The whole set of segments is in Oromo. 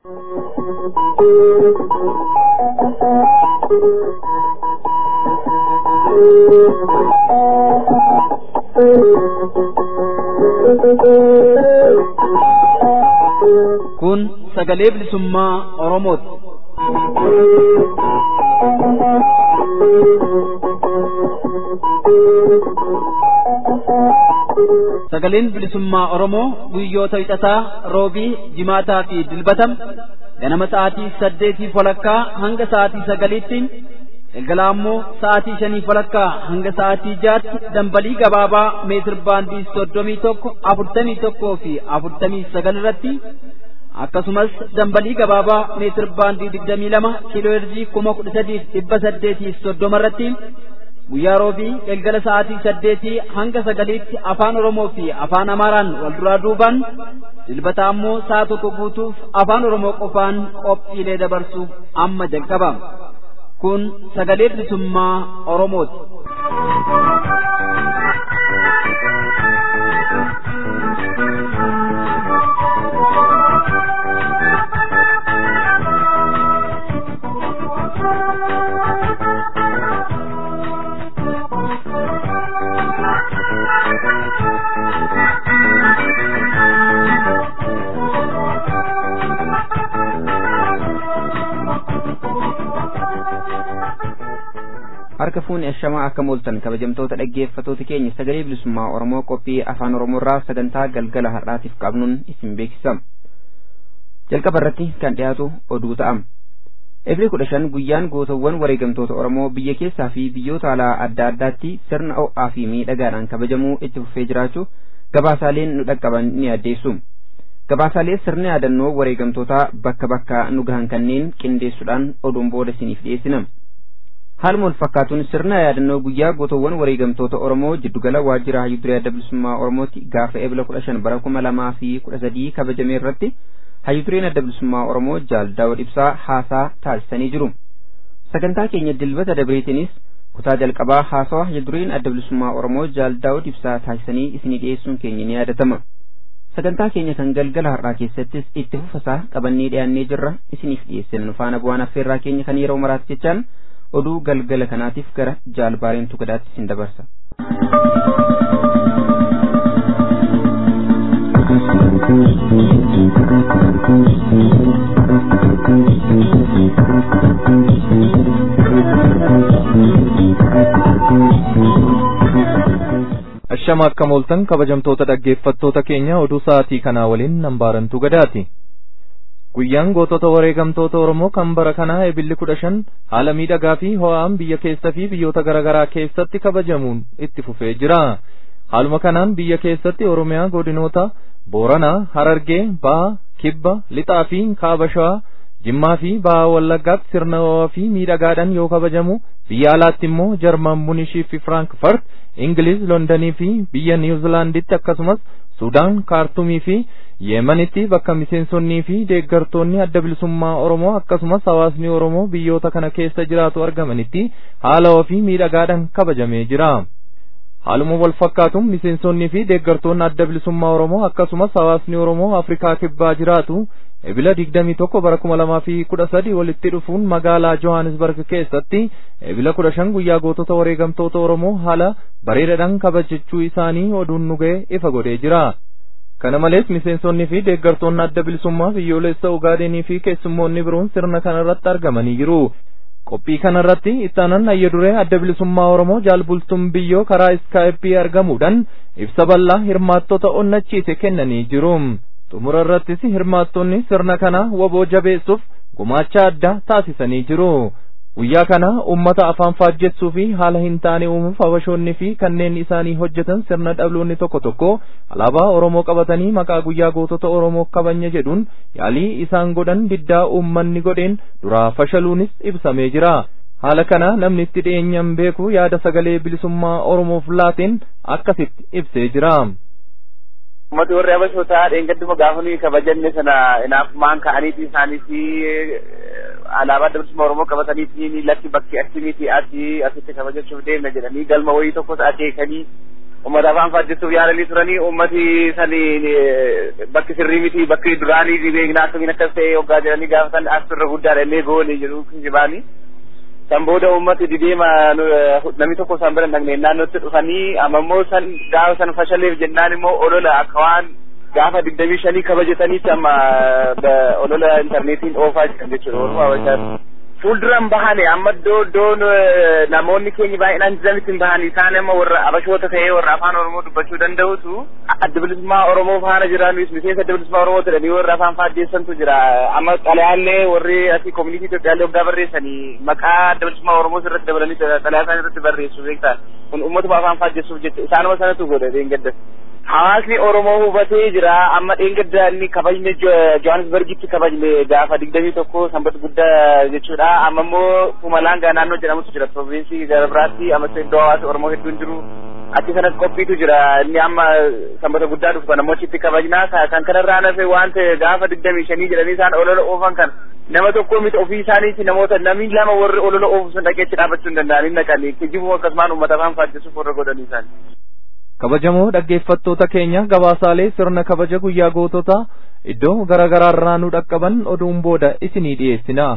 Kun sagalee bilisummaa Oromooti. Sagaleen bilisummaa Oromoo guyyoota hixataa roobii jimaataa fi dilbatam ganama sa'aatii saddeetii walakkaa hanga sa'aatii sagaliitti galgala ammoo sa'aatii shanii walakkaa hanga sa'aatii jaatti dambalii gabaabaa meetir baandii soddomii tokko afurtamii tokkoo fi afurtamii sagal irratti akkasumas dambalii gabaabaa meetir baandii digdamii lama kiiloo heerzii kuma kudha sadiif dhibba saddeetii soddoma irratti guyyaa roobii galgala sa'aatii saddeetii hanga sagaliitti afaan oromoo fi afaan amaaraan wal duraa duubaan dilbata ammoo sa'a tokko guutuuf afaan oromoo qofaan qophiilee dabarsuuf amma jalqaba kun sagalee bilisummaa oromooti. harka fuuni ashamaa akka mooltan kabajamtoota dhaggeeffatoota keenya sagalee bilisummaa oromoo qophii afaan oromoorraa sagantaa galgala har'aatiif qabnuun isin beeksisa jalqaba irratti kan dhiyaatu oduu ta'am Eebila kudha shan guyyaan gootawwan wareegamtoota Oromoo biyya keessaa fi biyyoota alaa adda addaatti sirna ho'aa fi miidhagaadhaan kabajamuu itti fufee jiraachuu gabaasaaleen nu dhaqqaban ni addeessu. Gabaasaalee sirna yaadannoo wareegamtootaa bakka bakka nu gahan kanneen qindeessuudhaan oduun booda isiniif dhiyeessina. Haaluma wal fakkaatuun sirna yaadannoo guyyaa gootawwan wareegamtoota Oromoo jiddugala waajjira hayyuu duree adda bilisummaa Oromootti gaafa eebila kudha shan bara kuma lamaa fi kudha sadii kabajame irratti hayyuu dureen adda bilisummaa Oromoo jaal daawud ibsaa haasaa taasisanii jiru. Sagantaa keenya dilbata dabreetinis kutaa jalqabaa haasawa hayyuu dureen adda bilisummaa Oromoo jaal daawud ibsaa taasisanii isinii dhiyeessuun keenya ni yaadatama. Sagantaa keenya kan galgala har'aa keessattis itti fufasaa qabannee dhiyaannee jirra isiniif dhiyeessina nu faana bu'aan affeerraa keenya kan yeroo maraatti jechaan oduu galgala kanaatiif gara jaalbaareen tukadaatti isin dabarsa. Ashama akka mooltan kabajamtoota dhaggeeffattoota keenya oduu sa'aatii kanaa waliin nambaarantuu gadaati. Guyyaan gootota wareegamtoota Oromoo kan bara kanaa eebilli kudha shan haala miidhagaa fi ho'aan biyya keessa fi biyyoota garaagaraa keessatti kabajamuun itti fufee jira. Haaluma kanaan biyya keessatti Oromiyaa godinoota Booranaa, Harargee, Bahaa, Kibba, Lixaa fi Kaaba Shawaa, Jimmaa fi Bahaa Wallaggaatti sirna ho'aa fi miidhagaadhaan yoo kabajamu biyya alaatti immoo Jarman Munishii fi Firankfurt, Ingiliz, Londanii fi biyya Niwuzilaanditti akkasumas Sudaan, Kaartumii fi Yeemanitti bakka miseensonnii fi deeggartoonni adda bilisummaa Oromoo akkasumas hawaasni Oromoo biyyoota kana keessa jiraatu argamanitti haala ofii miidhagaadhaan kabajamee jira. Haaluma wal fakkaatuun miseensonnii fi deeggartoonni adda bilisummaa Oromoo akkasumas hawaasni Oromoo Afrikaa kibbaa jiraatu ebila digdamii tokko bara kuma lamaa fi kudha sadi walitti dhufuun magaalaa Johannesburg keessatti ebila kudha shan guyyaa gootota wareegamtoota Oromoo haala bareedaadhaan kabajachuu isaanii oduun nu ga'e ifa godhee jira. Kana malees miseensonnii fi deeggartoonni adda bilisummaa biyyoolessa Ugaadenii fi keessummoonni biroon sirna kanarratti argamanii jiru. Qophii kanarratti ittaanan hayya duree adda bilisummaa Oromoo jaalbultuun biyyoo karaa iskaayippii argamuudhaan ibsa bal'aa hirmaattota onnachiise kennanii jiru. Xumura irrattis hirmaattonni sirna kana waboo jabeessuuf gumaacha addaa taasisanii jiru. Guyyaa kana uummata afaan faajjessuu fi haala hin taane uumuuf habashoonni fi kanneen isaanii hojjetan sirna dhabloonni tokko tokko alaabaa Oromoo qabatanii maqaa guyyaa gootota Oromoo kabanya jedhuun yaalii isaan godhan diddaa uummanni godheen duraa fashaluunis ibsamee jira. Haala kana namni itti dhiyeenyaan beeku yaada sagalee bilisummaa Oromoof laateen akkasitti ibsee jira. Uummati warri habashootaa dheengadduma gaafa nuyi kabajanne sana inaafumaan ka'aniiti isaanis alaabaa adda bilisummaa Oromoo qabataniitiin lakki bakki akkamiiti asii asitti kabajachuuf deemna jedhanii galma wayii tokkos akeekanii ummata afaan faajjessuuf yaalanii turanii ummati sani bakki sirrii miti bakki duraanii beeknaa akkamiin akkas ta'e hoggaa jedhanii gaafatan asirra guddaadha illee goone jedhu kijibaanii. san booda ummati dideema namni tokko san bira dhagne naannootti dhufanii amma immoo san gaafa san fashaleef jennaan immoo olola akka waan gaafa digdamii shanii kabajataniitti amma olola intarneetiin oofaa jiran jechuudha walumaa wajjin fuulduran bahane amma iddoo iddoon namoonni keenya baay'inaan jiranitti hin bahani isaan amma warra abashoota ta'ee warra afaan oromoo dubbachuu danda'utu adda bilisummaa oromoo faana jiraanus miseensa adda bilisummaa oromoo jedhanii warra afaan faajjeessantu jira amma xalayaallee warri asii koomunitii Itoophiyaallee hoggaa barreessanii maqaa adda bilisummaa oromoo irratti dabalanii xalayaa isaan irratti barreessu beektaa kun ummatuma afaan faajjeessuuf jecha isaanuma sanatu godhe dheengaddas. Hawaasni Oromoo hubatee jira amma dheengadda inni kabajne Johannesburgitti kabajne gaafa digdamii tokko sanbata guddaa jechuudha amma immoo Pumalanga naannoo jedhamutu jira provinsii gara biraatti amma iddoo hawaasa Oromoo hedduun jiru achi sanas qophiitu jira inni amma sanbata guddaa dhufu kan ammoo achitti kabajnaa kan kanarraa nafe wanta gaafa digdamii shanii jedhanii isaan olola oofan kan nama tokko miti ofii isaaniiti namoota namni lama warri olola oofu sun dhaqeetti dhaabachuu hin danda'an hin naqanii kijibuu akkasumaan uummata afaan faajjisuuf warra godhanii isaanii. kabajamoo dhaggeeffattoota keenya gabaasaalee sirna kabaja guyyaa gootota iddoo garaagaraarraa nu dhaqqaban oduun booda isinii dhiyeessina.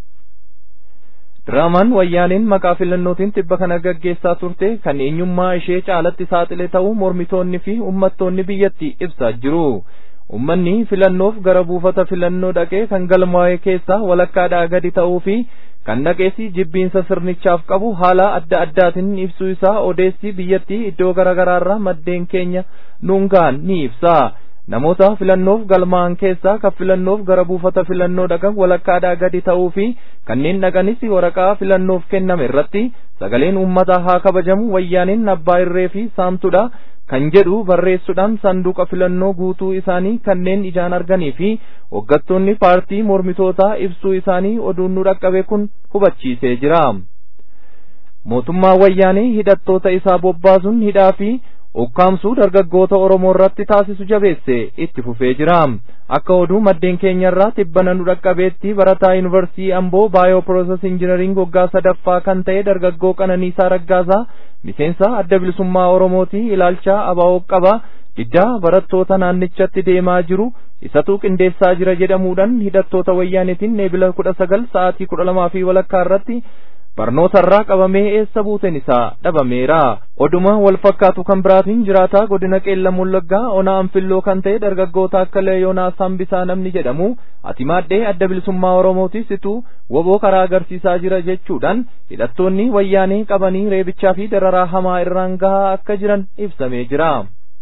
Diraamaan wayyaaniin maqaa filannootiin tibba kana gaggeessaa turte kan eenyummaa ishee caalatti saaxile ta'uu mormitoonni fi uummattoonni biyyattii ibsaa jiru. Uummanni filannoof gara buufata filannoo dhaqee kan galmaa'e keessaa walakkaadhaa gadi ta'uu fi kan dhaqeessi jibbiinsa sirnichaaf qabu haala adda addaatiin ibsuu isaa odeessi biyyattii iddoo garaagaraarraa maddeen keenya nuun ga'an ni ibsa. Namoota filannoof galmaa'an keessaa kan filannoof gara buufata filannoo dhaqan walakkaadhaa gadi ta'uu fi kanneen dhaqanis waraqaa filannoof kenname irratti sagaleen uummataa haa kabajamu wayyaaniin abbaa irree fi saamtudha kan jedhu barreessuudhaan sanduuqa filannoo guutuu isaanii kanneen ijaan arganii fi hoggattoonni paartii mormitootaa ibsuu isaanii oduun nu dhaqqabe kun hubachiisee jira. Mootummaa wayyaanii hidhattoota isaa bobbaasuun hidhaa fi ukkaamsuu dargaggoota Oromoo irratti taasisu jabeesse itti fufee jira. Akka oduu maddeen keenyarraa tibbana nu dhaqqabeetti barataa yuunivarsiitii Amboo baayoo piroosas injinariing waggaa sadaffaa kan ta'e dargaggoo Qananiisaa Raggaasaa miseensa adda bilisummaa Oromooti ilaalcha abaa'oo qaba. Diddaa barattoota naannichatti deemaa jiru isatu qindeessaa jira jedhamuudhaan hidhattoota wayyaanitiin eebila kudha sagal sa'aatii kudha lamaa fi walakkaa irratti barnootarraa qabamee eessa buuteen isaa dhabameera. Oduma wal fakkaatu kan biraatiin jiraataa godina qeellam wallaggaa ona anfilloo kan ta'e dargaggoota akka leeyoonaa sambisaa namni jedhamu ati maaddee adda bilisummaa oromootis situ woboo karaa agarsiisaa jira jechuudhaan hidhattoonni wayyaanee qabanii reebichaa fi dararaa hamaa irraan gahaa akka jiran ibsamee jira.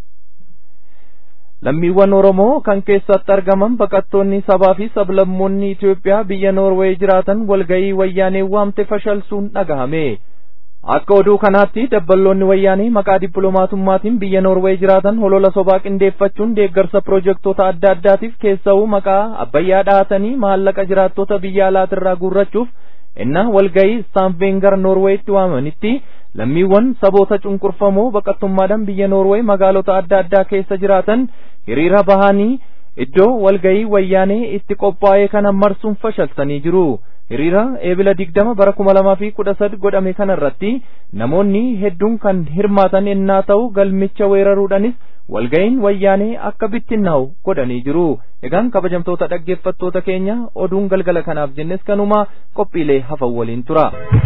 lammiiwwan Oromoo kan keessatti argaman baqattoonni sabaa fi sablammoonni Itoophiyaa biyya Noorweey jiraatan walga'ii wayyaanee waamte fashalsuun dhagahame. Akka oduu kanaatti dabballoonni wayyaanee maqaa dippiloomaatummaatiin biyya Noorweey jiraatan holola sobaa qindeeffachuun deeggarsa piroojektota adda addaatiif keessa'uu maqaa abbayyaa dhahatanii maallaqa jiraattota biyya alaatirraa guurrachuuf innaa walga'ii staanveengar Noorweeyitti waamanitti lammiiwwan saboota cunqurfamoo baqattummaadhaan biyya Noorweey magaalota adda addaa keessa jiraatan hiriira bahanii iddoo walga'ii wayyaanee itti qophaa'ee kana marsuun fashalsanii jiru. Hiriira eebila digdama bara kuma lamaa fi kudha sadi godhame kanarratti namoonni hedduun kan hirmaatan ennaa ta'u galmicha weeraruudhanis walga'iin wayyaanee akka bittinnaa'u godhanii jiru. Egaan kabajamtoota dhaggeeffattoota keenya oduun galgala kanaaf jennes kanuma qophiilee hafan waliin tura.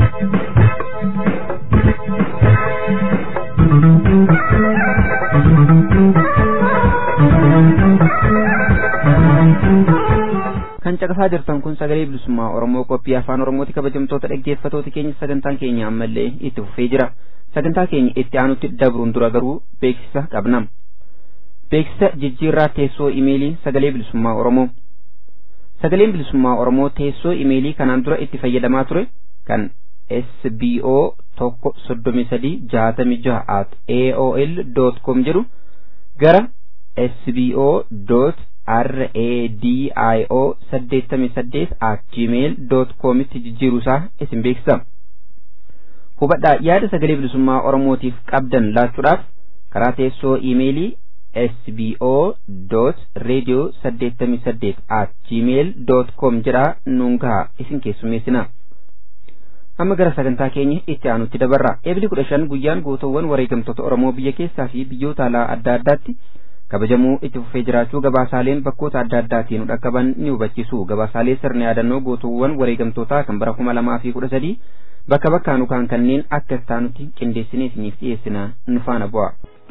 kan caqasaa jirtan kun sagalee bilisummaa oromoo qophii afaan oromooti kabajamtoota dhaggeeffatoota keenya sagantaan keenya ammallee itti fufee jira sagantaa keenya itti aanutti dabruun dura garuu beeksisa qabna beeksisa jijjiirraa teessoo imeelii sagalee bilisummaa oromoo sagaleen bilisummaa oromoo teessoo imeelii kanaan dura itti fayyadamaa ture kan sbo tokko soddomi sadii jaatami jaha at aol dot com jedhu gara sbo dot radio saddeettamii saddeet at gmail dot koomitti jijjiiruusaa isin beeksisa hubadhaa yaada sagalee bilisummaa oromootiif qabdan laachuudhaaf karaa teessoo iimeelii sbo dot radio saddeettamii saddeet at gmail dot com jedhaa nuun gahaa isin keessummeessina amma gara sagantaa keenya itti aanutti dabarra eebli kudha shan guyyaan gootowwan wareegamtoota oromoo biyya keessaa fi biyyoota alaa adda addaatti kabajamuu itti fufee jiraachuu gabaasaaleen bakkoota adda addaatiin nu dhaqqaban ni hubachiisu gabaasaalee sirna yaadannoo gootowwan wareegamtootaa kan bara kuma lamaa fi kudha sadii bakka bakkaan ukaan kanneen akka taanutti qindeessinee isiniif dhiyeessina nu faana bu'a.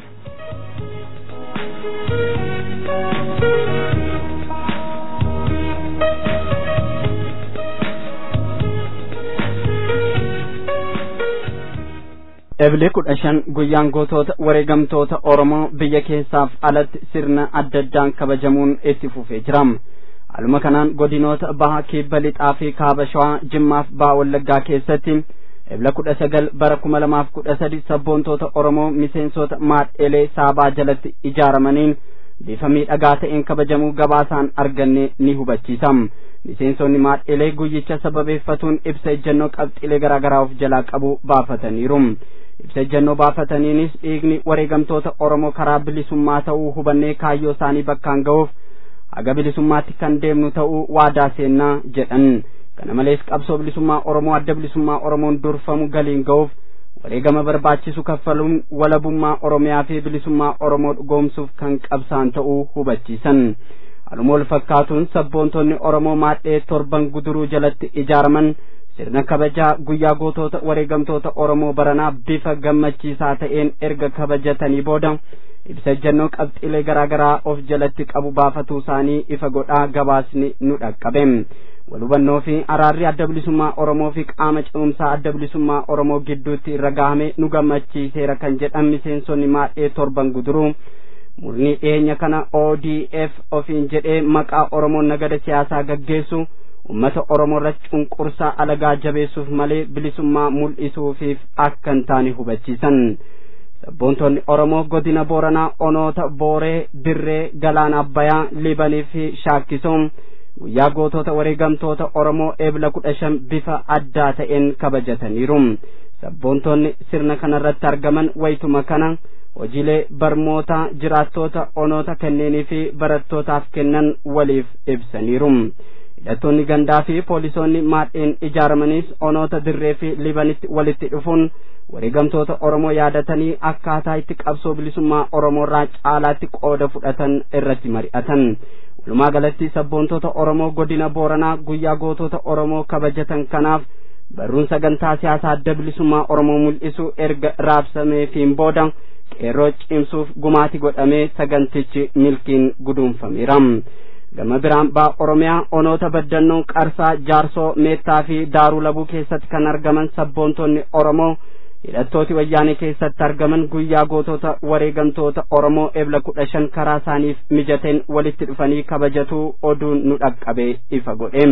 Eblee kudha shan guyyaan gootota wareegamtoota Oromoo biyya keessaaf alatti sirna adda addaan kabajamuun itti fufee jira. Haaluma kanaan godinoota baha kibba lixaa fi kaaba shawaa jimmaaf baha wallaggaa keessatti ebla kudha sagal bara kuma lamaaf kudha sadi sabboontoota Oromoo miseensota maadheelee saabaa jalatti ijaaramaniin bifa miidhagaa ta'een kabajamuu gabaasaan arganne ni hubachiisa. Miseensonni maadheelee guyyicha sababeeffatuun ibsa ejjennoo qabxiilee garaagaraa of jalaa qabu baafataniiru. ibsa ejjennoo baafataniinis dhiigni wareegamtoota Oromoo karaa bilisummaa ta'uu hubannee kaayyoo isaanii bakkaan ga'uuf haga bilisummaatti kan deemnu ta'uu waadaa seennaa jedhan. Kana malees qabsoo bilisummaa Oromoo adda bilisummaa Oromoon durfamu galiin ga'uuf wareegama barbaachisu kaffaluun walabummaa Oromiyaa fi bilisummaa Oromoo dhugoomsuuf kan qabsaan ta'uu hubachiisan. Haaluma wal fakkaatuun sabboontonni Oromoo maadhee torban guduruu jalatti ijaaraman sirna kabajaa guyyaa gootota wareegamtoota Oromoo baranaa bifa gammachiisaa ta'een erga kabajatanii booda ibsa ejjennoo qabxiilee garaagaraa of jalatti qabu baafatuu isaanii ifa godhaa gabaasni nu dhaqqabe. Walhubannoo fi araarri adda bilisummaa Oromoo fi qaama ce'umsaa adda bilisummaa Oromoo gidduutti irra gahame nu gammachiiseera kan jedhan miseensonni maadhee torban guduruu. Murni dhiyeenya kana ODF ofiin jedhee maqaa Oromoon nagada siyaasaa gaggeessu. ummata oromoo irratti cunqursaa alagaa jabeessuuf malee bilisummaa mul'isuufiif akka hin taane hubachiisan sabboontonni oromoo godina booranaa onoota booree dirree galaana abbayaa libanii fi shaakkisoom guyyaa gootota wareegamtoota oromoo eebla kudha shan bifa addaa ta'een kabajataniiru sabboontonni sirna kanarratti argaman waytuma kana hojiilee barmoota jiraattoota onoota kenneenii fi barattootaaf kennan waliif ibsaniiru. hidhattoonni gandaa fi poolisoonni maadheen ijaaramaniis onoota dirree fi libanitti walitti dhufuun wareegamtoota oromoo yaadatanii akkaataa itti qabsoo bilisummaa oromoo irraa caalaatti qooda fudhatan irratti mari'atan walumaa galatti sabboontota oromoo godina booranaa guyyaa gootota oromoo kabajatan kanaaf barruun sagantaa siyaasaa adda bilisummaa oromoo mul'isu erga raabsameefiin booda qeerroo cimsuuf gumaati godhamee sagantichi milkiin guduunfameera. gama biraan baa oromiyaa onoota baddannoo qarsaa jaarsoo meettaa fi daaruu labuu keessatti kan argaman sabboontonni oromoo hidhattooti wayyaanee keessatti argaman guyyaa gootota wareegamtoota oromoo ebla kudha shan karaa isaaniif mijateen walitti dhufanii kabajatuu oduun nu dhaqqabe ifa godhe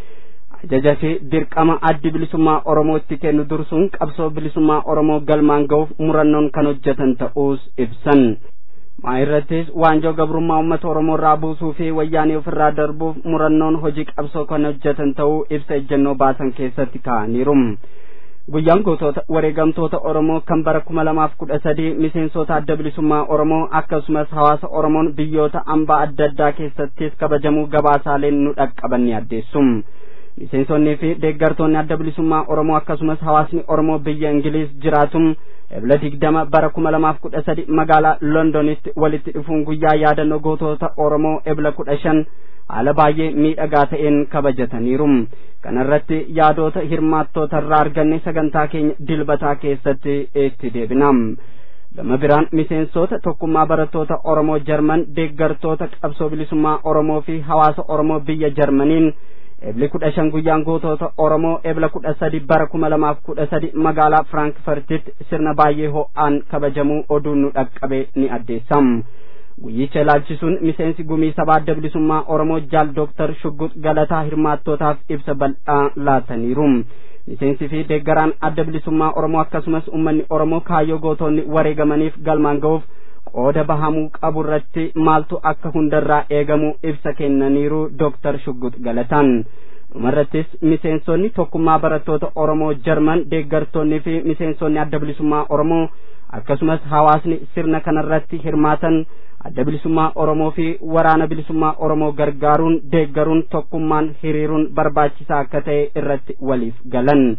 ajaja fi dirqama addi bilisummaa oromootti kennu dursuun qabsoo bilisummaa oromoo galmaan ga'uuf murannoon kan hojjetan ta'uus ibsan maa irrattis waanjoo gabrummaa uummata oromoo irraa buusuu fi wayyaanee ofirraa darbuuf murannoon hojii qabsoo kan hojjetan ta'uu ibsa ejjennoo baasan keessatti kaa'aniiru guyyaan gootota wareegamtoota oromoo kan bara kuma lamaaf kudha sadii miseensota adda bilisummaa oromoo akkasumas hawaasa oromoon biyyoota ambaa adda addaa keessattis kabajamuu gabaasaaleen nu dhaqqaban ni addeessu miseensonnii fi deeggartoonni adda bilisummaa oromoo akkasumas hawaasni oromoo biyya ingiliis jiraatum ebla digdama bara kuma lamaaf kudha sadi magaalaa londonitti walitti dhufuun guyyaa yaadannoo gootota oromoo ebla kudha shan haala baay'ee miidhagaa ta'een kabajataniiru kanarratti yaadota hirmaattoota irraa arganne sagantaa keenya dilbataa keessatti itti deebina gama biraan miseensota tokkummaa barattoota oromoo jarman deeggartoota qabsoo bilisummaa oromoo fi hawaasa oromoo biyya jarmaniin ebli kudha shan guyyaan gootota oromoo ebla kudha sadi bara kuma lamaaf kudha sadi magaalaa firaankfartitti sirna baay'ee ho'aan kabajamuu oduun nu dhaqqabe ni addeessam guyyicha ilaalchisuun miseensi gumii sabaa adda bilisummaa oromoo jaal dooktar shugguut galataa hirmaattootaaf ibsa bal'aa laataniiru miseensi fi deeggaraan adda bilisummaa oromoo akkasumas ummanni oromoo kaayyoo gootonni wareegamaniif galmaan ga'uuf qooda bahamuu qabu irratti maaltu akka hundarraa eegamu ibsa kennaniiru dooktar shugguut galataan dhumarrattis miseensonni tokkummaa barattoota oromoo jarman deeggartoonnii fi miseensonni adda bilisummaa oromoo akkasumas hawaasni sirna kanarratti hirmaatan adda bilisummaa oromoo fi waraana bilisummaa oromoo gargaaruun deeggaruun tokkummaan hiriiruun barbaachisaa akka ta'e irratti waliif galan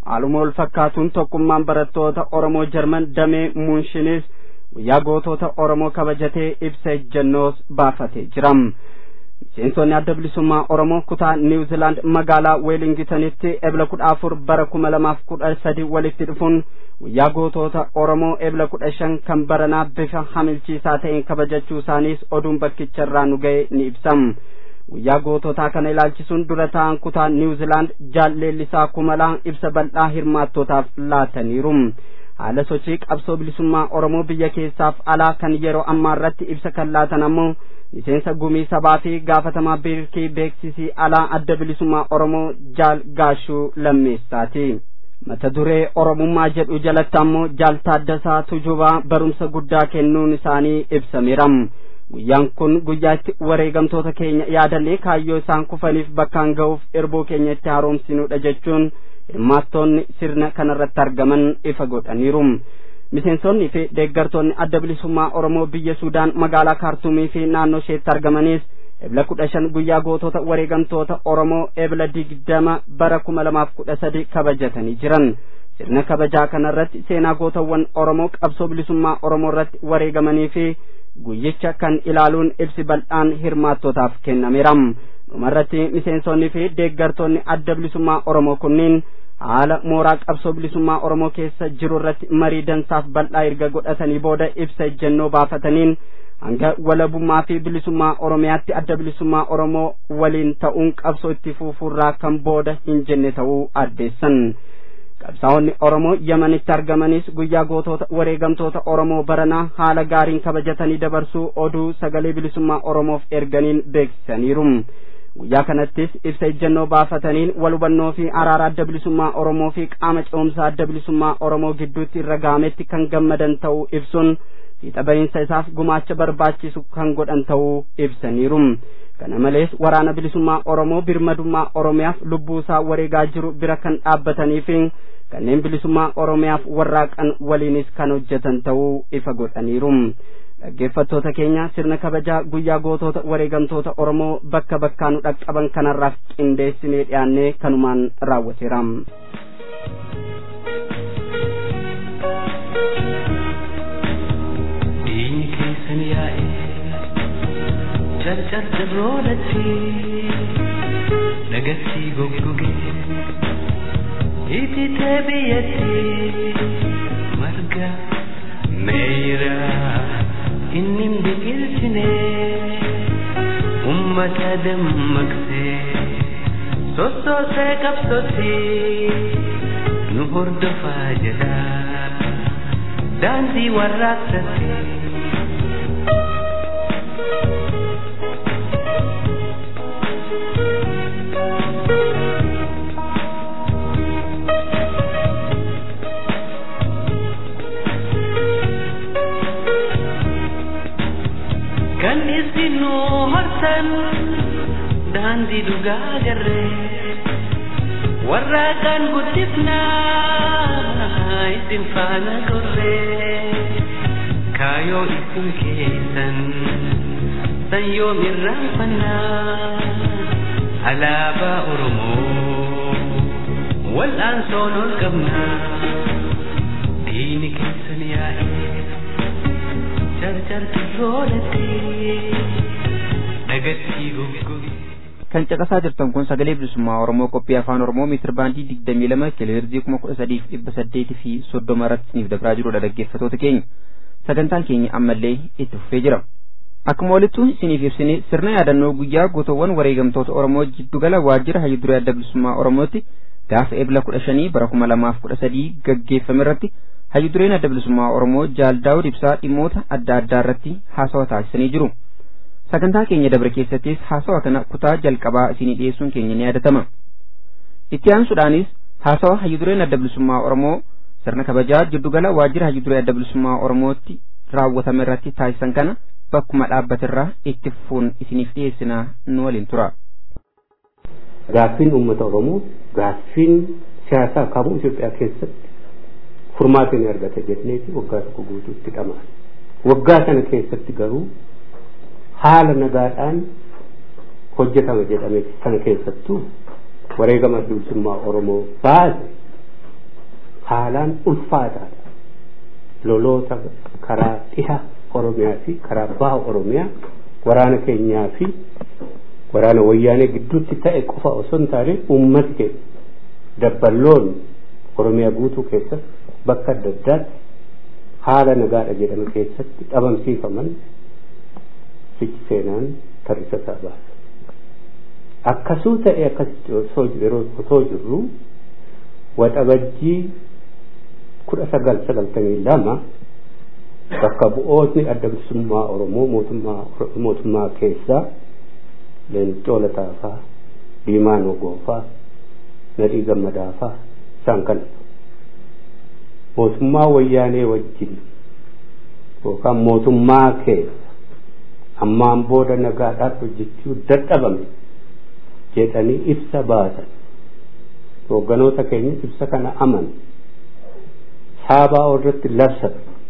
haaluma wal fakkaatuun tokkummaan barattoota oromoo jarman damee muunshinis guyyaa gootota oromoo kabajatee ibsa ejjennoos baafatee jira miseensonni adda bilisummaa oromoo kutaa niwuzilaand magaalaa weelingitanitti ebla kudha afur bara kuma lamaaf kudha sadi walitti dhufuun guyyaa gootota oromoo ebla kudha shan kan baranaa bifa hamilchiisaa ta'een kabajachuu isaaniis oduun bakkicharraa nu ga'e ni ibsam guyyaa goototaa kana ilaalchisuun dura ta'an kutaa niwuzilaand jaalleellisaa kumalaa ibsa bal'aa hirmaattootaaf laataniiru haala sochii qabsoo bilisummaa oromoo biyya keessaaf alaa kan yeroo ammaa irratti ibsa kan laatan ammoo miseensa gumii sabaa fi gaafatamaa biirkii beeksisii alaa adda bilisummaa oromoo jaal gaashuu lammeessaati mata duree oromummaa jedhu jalatti ammoo jaal taaddasaa tujubaa barumsa guddaa kennuun isaanii ibsameera guyyaan kun guyyaa itti wareegamtoota keenya yaadannee kaayyoo isaan kufaniif bakkaan ga'uuf erboo keenya itti haaromsinuudha jechuun hirmaattoonni sirna kanarratti argaman ifa godhaniiru miseensonni fi deeggartoonni adda bilisummaa oromoo biyya suudaan magaalaa kaartumii fi naannoo isheetti argamanis ebla kudha shan guyyaa gootota wareegamtoota oromoo ebla digdama bara kuma lamaaf kudha sadi kabajatanii jiran sirna kabajaa kanarratti seenaa gootawwan oromoo qabsoo bilisummaa oromoo irratti wareegamanii fi guyyicha kan ilaaluun ibsi bal'aan hirmaattootaaf kennameera dhumarratti miseensonni fi deeggartoonni adda bilisummaa oromoo kunniin haala mooraa qabsoo bilisummaa oromoo keessa jiru irratti marii dansaaf bal'aa erga godhatanii booda ibsa ejjennoo baafataniin hanga walabummaa fi bilisummaa oromiyaatti adda bilisummaa oromoo waliin ta'uun qabsoo itti fufuurraa kan booda hin jenne ta'uu addeessan qabsaa'onni oromoo yamanitti argamanis guyyaa gootota wareegamtoota oromoo baranaa haala gaariin kabajatanii dabarsuu oduu sagalee bilisummaa oromoof erganiin beeksisaniiru guyyaa kanattis ibsa ejjennoo baafataniin wal hubannoo fi araara adda bilisummaa oromoo fi qaama ce'umsaa adda bilisummaa oromoo gidduutti irra gaametti kan gammadan ta'uu ibsuun fiixa bahiinsa isaaf gumaacha barbaachisu kan godhan ta'uu ibsaniiru kana malees waraana bilisummaa oromoo birmadummaa oromiyaaf lubbuu isaa wareegaa jiru bira kan dhaabbatanii fi kanneen bilisummaa oromiyaaf warraaqan waliinis kan hojjetan ta'uu ifa godhaniiru dhaggeeffattoota keenya sirna kabajaa guyyaa gootota wareegamtoota oromoo bakka bakkaanu dhaqqaban kanarraaf qindeessinee dhiyaannee kanumaan raawwateera. Diinni keessan yaa'ee carcarcarroodhatti dhagatti goggogee ititee biyyatti marga meeyira inni biqilchine ummata dammaqsee sossoosee qabsootti nu hordofaa jedha daandii warraaqsatti. kan isinu hortan daandii dhugaa garree warraaqaan guddifnaa isin faana gorree kaayoo isin keessan san yoom irraanfannaa alaabaa oromoo wal'aansoon ol qabnaa diini keessan yaa'ee kan caqasaa jirtan kun sagalee bilisummaa oromoo qophii afaan oromoo meetir baandii digdamii lama kiloheerzii kuma kudha sadiif dhibba saddeetii fi soddoma irratti isiniif dabraa jirudha dhaggeeffatoota keenya sagantaan keenya ammallee itti fufee jira akkuma walittu isiniif ibsine sirna yaadannoo guyyaa gootowwan wareegamtoota oromoo jiddugala waajjira hayyuduree adda bilisummaa oromootti gaafa ebla kudha shanii bara kuma lamaaf kudha sadii gaggeeffame irratti hayyudureen adda bilisummaa oromoo jaal daawud ibsaa dhimmoota adda addaa irratti haasawa taasisanii jiru sagantaa keenya dabre keessattis haasawa kana kutaa jalqabaa isinii dhiyeessuun keenya ni yaadatama itti aansuudhaanis haasawa hayyudureen adda bilisummaa oromoo sirna kabajaa jiddugala waajjira hayyuduree adda bilisummaa oromootti raawwatame irratti taasisan kana bakkuma dhaabbatirraa itti fufuun isiniif dhiyeessinaa nu waliin tura. Gaaffiin uummata Oromoo gaaffiin siyaasaa kamuu Itoophiyaa keessatti furmaata ni argata jenneeti waggaa tokko guutuutti dhamaan. Waggaa sana keessatti garuu haala nagaadhaan hojjetama jedhame sana keessattuu wareegama bilisummaa Oromoo baase haalaan ulfaataadha loloota karaa dhiha oromiyaa fi karaa baha oromiyaa waraana keenyaa fi waraana wayyaanee gidduutti ta'e qofa osoo hin taane uummati keenya dabballoon oromiyaa guutuu keessatti bakka adda addaatti haala nagaadha jedhame keessatti dhabamsiifaman fichi seenaan tarrisa isaa baasa. Akkasuu ta'e akkasitti yeroo osoo jirru waxabajjii kudha sagal sagaltamii lama bakka bu'ootni adda bilisummaa Oromoo mootummaa keessaa Leencoo Lataafaa, Diimaa Nogoofaa, Nadhii Gammadaafaa isaan kana mootummaa wayyaanee wajjin yookaan mootummaa keessa ammaan booda nagaadhaaf hojjechuu dadhabame jedhanii ibsa baasan hoogganoota keenya ibsa kana aman saabaa irratti labsan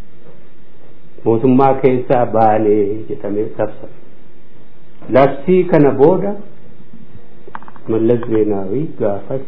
mootummaa keessaa baanee jedhamee labsan labsii kana booda mallas zeenaawii gaafas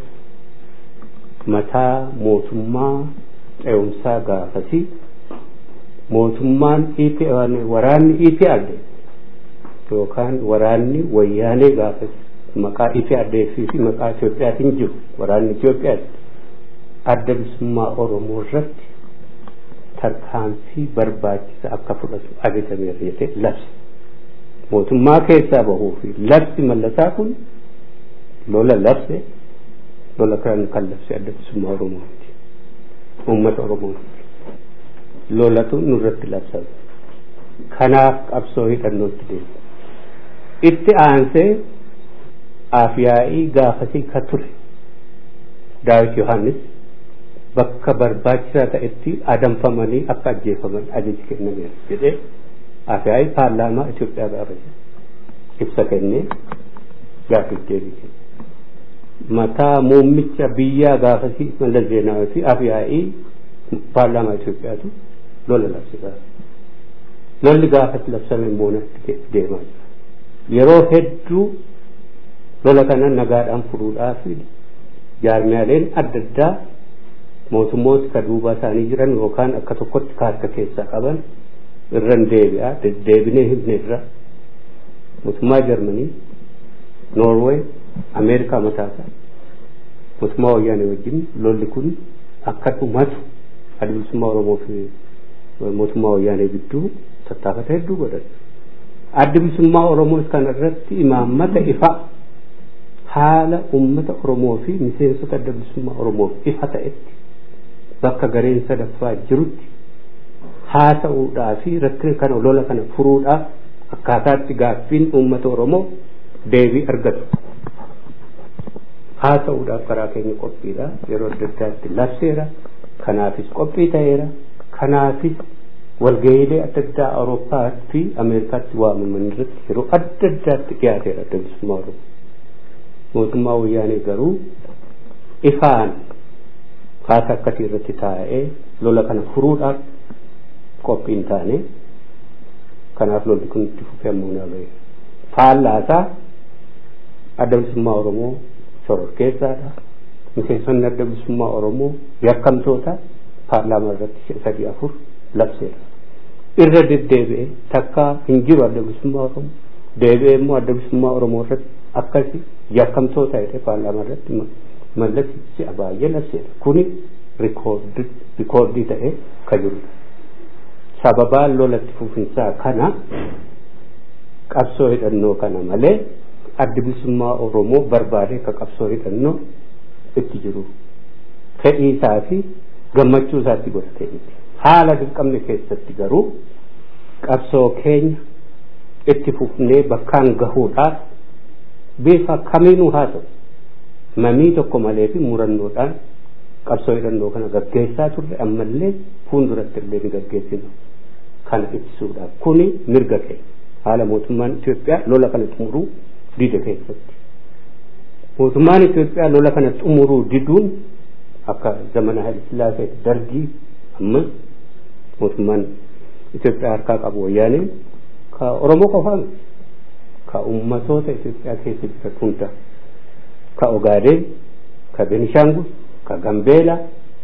mataa mootummaa ce'umsaa gaafasi mootummaan waraanni EPRD yookaan waraanni wayyaanee gaafas maqaa EPRD fi maqaa Itoophiyaatiin jiru waraanni Itoophiyaatti adda bilisummaa Oromoo irratti tarkaanfii barbaachisaa akka fudhatu ajajameera jedhee labse mootummaa keessaa bahuu fi labsi mallasaa kun lola labse lola kan kan labse adda bilisummaa Oromooti uummata Oromooti lolatu nurratti labsame kanaaf qabsoo hidhannootti deema itti aansee afyaa'ii gaafasii ka ture daawit yohannis bakka barbaachisaa ta'etti adamfamanii akka ajjeefaman ajaji kennameera jedhee afyaa'ii paarlaamaa Itoophiyaa gaafate ibsa kennee gaafii deebii mataa muummicha biyyaa gaafasii mallas zeenaawii fi afyaa'ii paarlaamaa Itoophiyaatu lola labsisaa lolli gaafatti labsame moonatti deemaa jira yeroo hedduu lola kana nagaadhaan furuudhaaf jaarmiyaaleen adda addaa mootummoota ka duubaa isaanii jiran yookaan akka tokkotti ka harka keessaa qaban irran deebi'aa deddeebinee himne irra mootummaa jarmanii noorweey ameerikaa mataasaa mootummaa wayyaanee wajjin lolli kun akka dhumatu adda bilisummaa oromoo fi mootummaa wayyaanee gidduu tattaafata hedduu godhan adda bilisummaa oromoo kana irratti imaammata ifa haala ummata oromoo fi miseensota adda bilisummaa oromoof ifa ta'etti bakka gareen sadaffaa jirutti haasa'uudhaa fi rakkina kana lola kana furuudhaaf akkaataatti gaaffiin ummata oromoo deebii argatu haasa'uudhaaf karaa keenya qophiidha yeroo adda addaatti labseera kanaafis qophii ta'eera kanaafis walga'iilee adda addaa awurooppaa fi ameerikaatti waamaman irratti yeroo adda addaatti dhiyaateera adda bilisummaa oromoo mootummaa wayyaanee garuu ifaan haasa akkasii irratti taa'ee lola kana furuudhaaf qophiin taane kanaaf lolli kun itti fufee ammoo naa ga'e faallaasaa adda bilisummaa oromoo shororkeessaadha miseensonni adda bilisummaa oromoo yakkamtoota paarlaamaa irratti sadii afur labseera irra deddeebi'e takka hin jiru adda bilisummaa oromoo deebi'ee immoo adda bilisummaa oromoo irratti akkasi yakkamtoota jedhee paarlaamaa irratti mallasichi baay'ee labseera kuni rikoordii ta'ee ka jirudha sababaan lolatti fufinsaa kana qabsoo hidhannoo kana malee addi bilisummaa oromoo barbaadee ka qabsoo hidhannoo itti jiru fedhii isaa fi gammachuu isaatti godhatee miti haala dirqamne keessatti garuu qabsoo keenya itti fufnee bakkaan gahuudhaaf bifa kamiinuu haa ta'u mamii tokko malee fi murannoodhaan qabsoo hidhannoo kana gaggeessaa turre ammallee fuulduratti illee ni gaggeessinu kana ittisuudhaaf kuni mirga keenya haala mootummaan Itoophiyaa lola kana xumuruu dide keessatti mootummaan Itoophiyaa lola kana xumuruu diduun akka zamana Haile Sillaasee dargii amma mootummaan Itoophiyaa harkaa qabu wayyaanee ka Oromoo qofaa miti ka ummatoota Itoophiyaa keessa jiran hunda ka Ogaadeen ka Benishangul ka Gambeela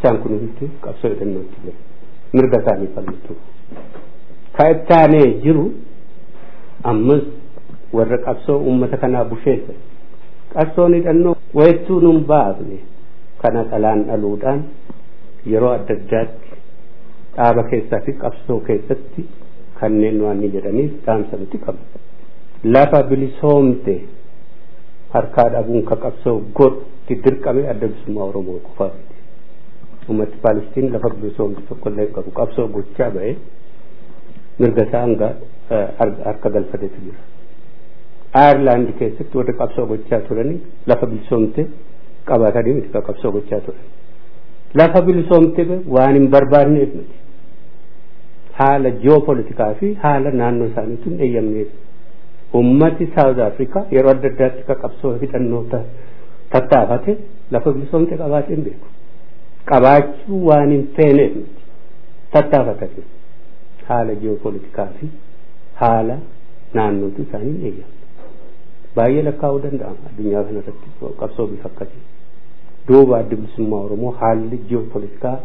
isaan kun hundi qabsoo hidhannootti jira mirga isaanii falmatu ka ittaanee jiru ammas warra qabsoo uummata kanaa busheessa qabsoon hidhannoo wayittuu nun baafne kana dhalaan dhaluudhaan yeroo adda addaatti dhaaba keessaa fi qabsoo keessatti kanneen waan ni jedhaniif dhaamsa nuti qabna lafa bilisoomte harkaa dhabuun ka qabsoo godhutti dirqame adda bilisummaa oromoo qofaati ummati paalistiin lafa bilisoomte tokkollee qabu qabsoo gochaa ba'e mirga isaa hanga harka galfatetu jira ayerlaand keessatti warri qabsoo gochaa turanii lafa bilisoomte qabatanii miti ka qabsoo gochaa turan lafa bilisoomte waan hin barbaanneef miti haala ji'oopolitikaa fi haala naannoo isaaniitu hin eeyyamneef ummati saawuz afrikaa yeroo adda addaatti ka qabsoo hidhannoo tattaafate lafa bilisoomte qabaatee hin beeku qabaachuu waan hin feeneef miti tattaafatanii haala ji'oopolitikaa fi haala naannootu isaanii hin eeyyamne baay'ee lakkaa'uu danda'ama addunyaa kanarratti qabsoo bifa akkasii duuba adda bilisummaa oromoo haalli ji'oopolitikaa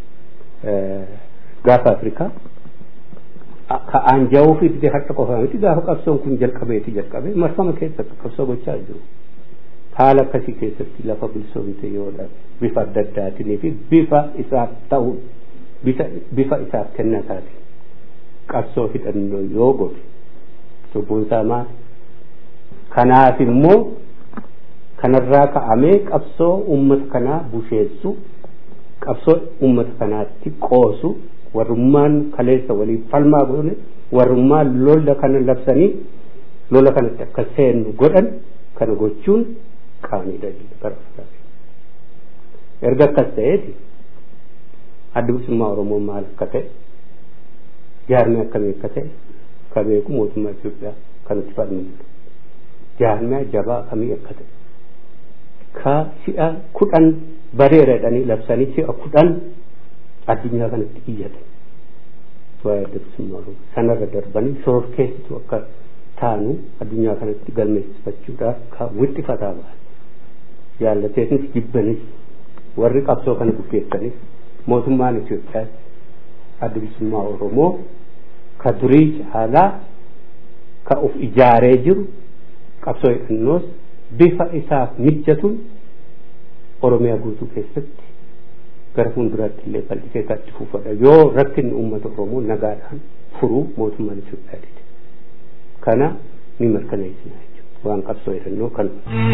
gaafa afrikaa ka aanjaa'uu fi didee harka qofaa miti gaafa qabsoon kun jalqabeeti jalqabee marfama keessatti qabsoo gochaa jiru haala akkasii keessatti lafa bilisoomte yoodha bifa adda addaatiin fi bifa isaaf ta'u bifa isaaf kennataatiin qabsoo hidhannoo yoo godhe cubbuun isaa maal kanaaf immoo kanarraa ka'amee qabsoo ummata kanaa busheessu qabsoo ummata kanaatti qoosu warrummaan kaleessa waliin falmaa godhane warrummaan lola kana labsanii lola kanatti akka seennu godhan kana gochuun qaaniidha bara erga akkas ta'eeti adda bilisummaa oromoo maal akka ta'e jaarmee akkamii akka ta'e ka beeku mootummaa Itoophiyaa kanatti falmatu jaarmee jabaa akkamii akka ta'e ka si'a kudhan bareera jedhanii labsanii si'a kudhan addunyaa kanatti iyyatan waa'ee adda bilisummaa oromoo sanarra darbanii shororkeessitu akka taanu addunyaa kanatti galmeessifachuudhaaf ka wixxifataa ba'an jaallateetnis jibbanis warri qabsoo kana bukkeessanis mootummaan Itoophiyaas adda bilisummaa oromoo ka durii caalaa ka uf ijaaree jiru qabsoo hidhannoos bifa isaaf mijatuun oromiyaa guutuu keessatti gara fuulduraatti illee bal'isee itti fufadha yoo rakkinni uummata oromoo nagaadhaan furuu mootummaan Itoophiyaa dide kana ni mirkaneessina jechuudha waan qabsoo hidhannoo kan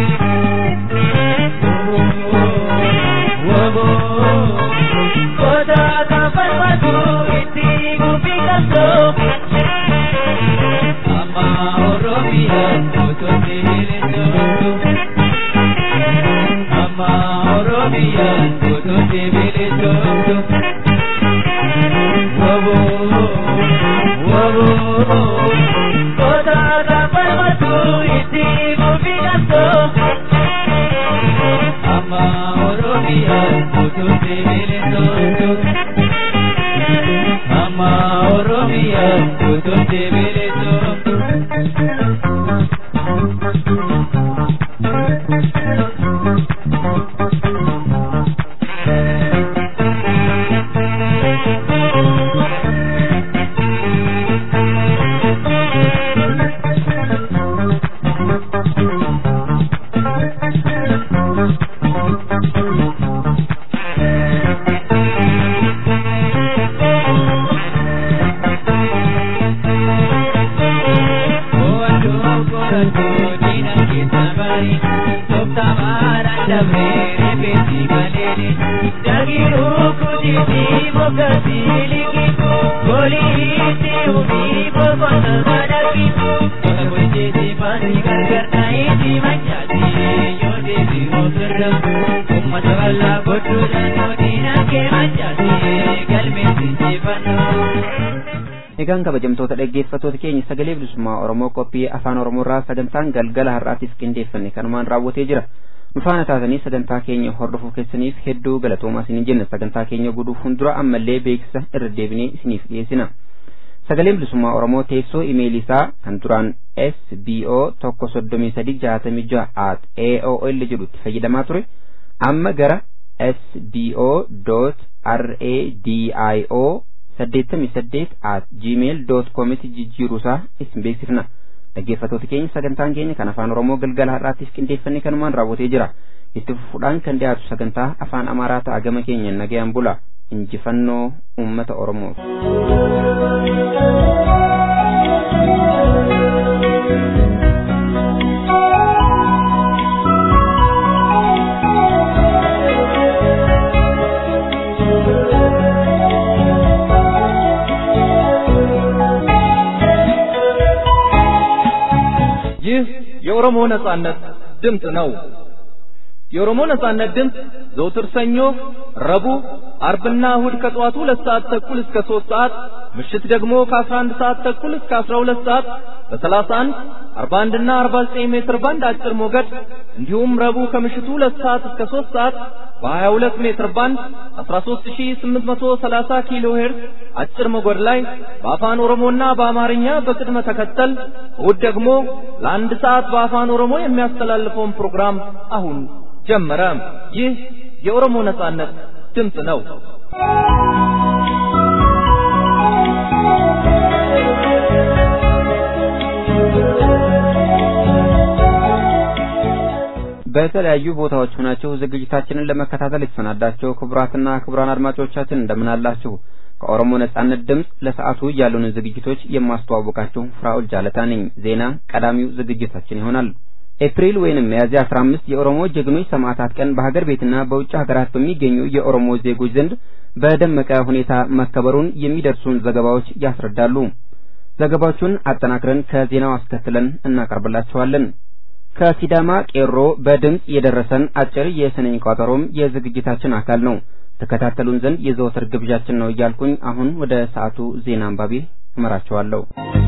egaan kabajamtoota dhaggeeffattoota keenya sagalee bilisummaa oromoo qophii afaan oromoorraa sagantaan galgala har'aatiif qindeeffanne kanumaan raawwatee jira nu faana taatanii sagantaa keenya hordofuu keessaniif hedduu galatoomaa isiniin jenna sagantaa keenya godhuu fuuldura ammallee beeksisa irra deebinee isiniif dhiyeessina sagaleen bilisummaa oromoo teessoo imeelii isaa kan duraan sbo tokko soddomii sadi jaatamii jaha at aol jedhutti fayyadamaa ture amma gara sbo dot radio saddeettamii saddeet at gmail dot koomitti jijjiiruusaa isin beeksifna dhaggeeffatoota keenya sagantaan keenya kan afaan oromoo galgala har'aattiif qindeeffannee kanumaan raawwatee jira itti fufuudhaan kan dhiyaatu sagantaa afaan amaaraa ta'a gama keenya nagayaan bula injifannoo ummata oromoof. ይህ የኦሮሞ ነጻነት ድምፅ ነው። የኦሮሞ ነጻነት ድምፅ ዘውትር ሰኞ፣ ረቡዕ፣ አርብና እሁድ ከጠዋቱ ሁለት ሰዓት ተኩል እስከ ሦስት ሰዓት ምሽት ደግሞ ከአስራ አንድ ሰዓት ተኩል እስከ አስራ ሁለት ሰዓት በሰላሳ አንድ አርባ አንድና አርባ ዘጠኝ ሜትር ባንድ አጭር ሞገድ እንዲሁም ረቡዕ ከምሽቱ ሁለት ሰዓት እስከ ሦስት ሰዓት በሀያ ሁለት ሜትር ባንድ አስራ ሦስት ሺህ ስምንት መቶ ሰላሳ ኪሎ ሄርዝ አጭር ሞገድ ላይ በአፋን ኦሮሞና በአማርኛ በቅድመ ተከተል እሁድ ደግሞ ለአንድ ሰዓት በአፋን ኦሮሞ የሚያስተላልፈውን ፕሮግራም አሁን ጀመረ። ይህ የኦሮሞ ነጻነት ድምፅ ነው። በተለያዩ ቦታዎች ሆናችሁ ዝግጅታችንን ለመከታተል የተሰናዳችሁ ክቡራትና ክቡራን አድማጮቻችን እንደምን አላችሁ? ከኦሮሞ ነጻነት ድምፅ ለሰዓቱ ያሉንን ዝግጅቶች የማስተዋወቃችሁ ፍራኦል ጃለታ ነኝ። ዜና ቀዳሚው ዝግጅታችን ይሆናል። ኤፕሪል ወይንም ሚያዝያ 15 የኦሮሞ ጀግኖች ሰማዕታት ቀን በሀገር ቤትና በውጭ ሀገራት በሚገኙ የኦሮሞ ዜጎች ዘንድ በደመቀ ሁኔታ መከበሩን የሚደርሱን ዘገባዎች ያስረዳሉ። ዘገባዎቹን አጠናክረን ከዜናው አስከትለን እናቀርብላችኋለን። ከሲዳማ ቄሮ በድምፅ የደረሰን አጭር የስንኝ ቋጠሮም የዝግጅታችን አካል ነው። ተከታተሉን ዘንድ የዘወትር ግብዣችን ነው እያልኩኝ አሁን ወደ ሰዓቱ ዜና አንባቢ እመራችኋለሁ።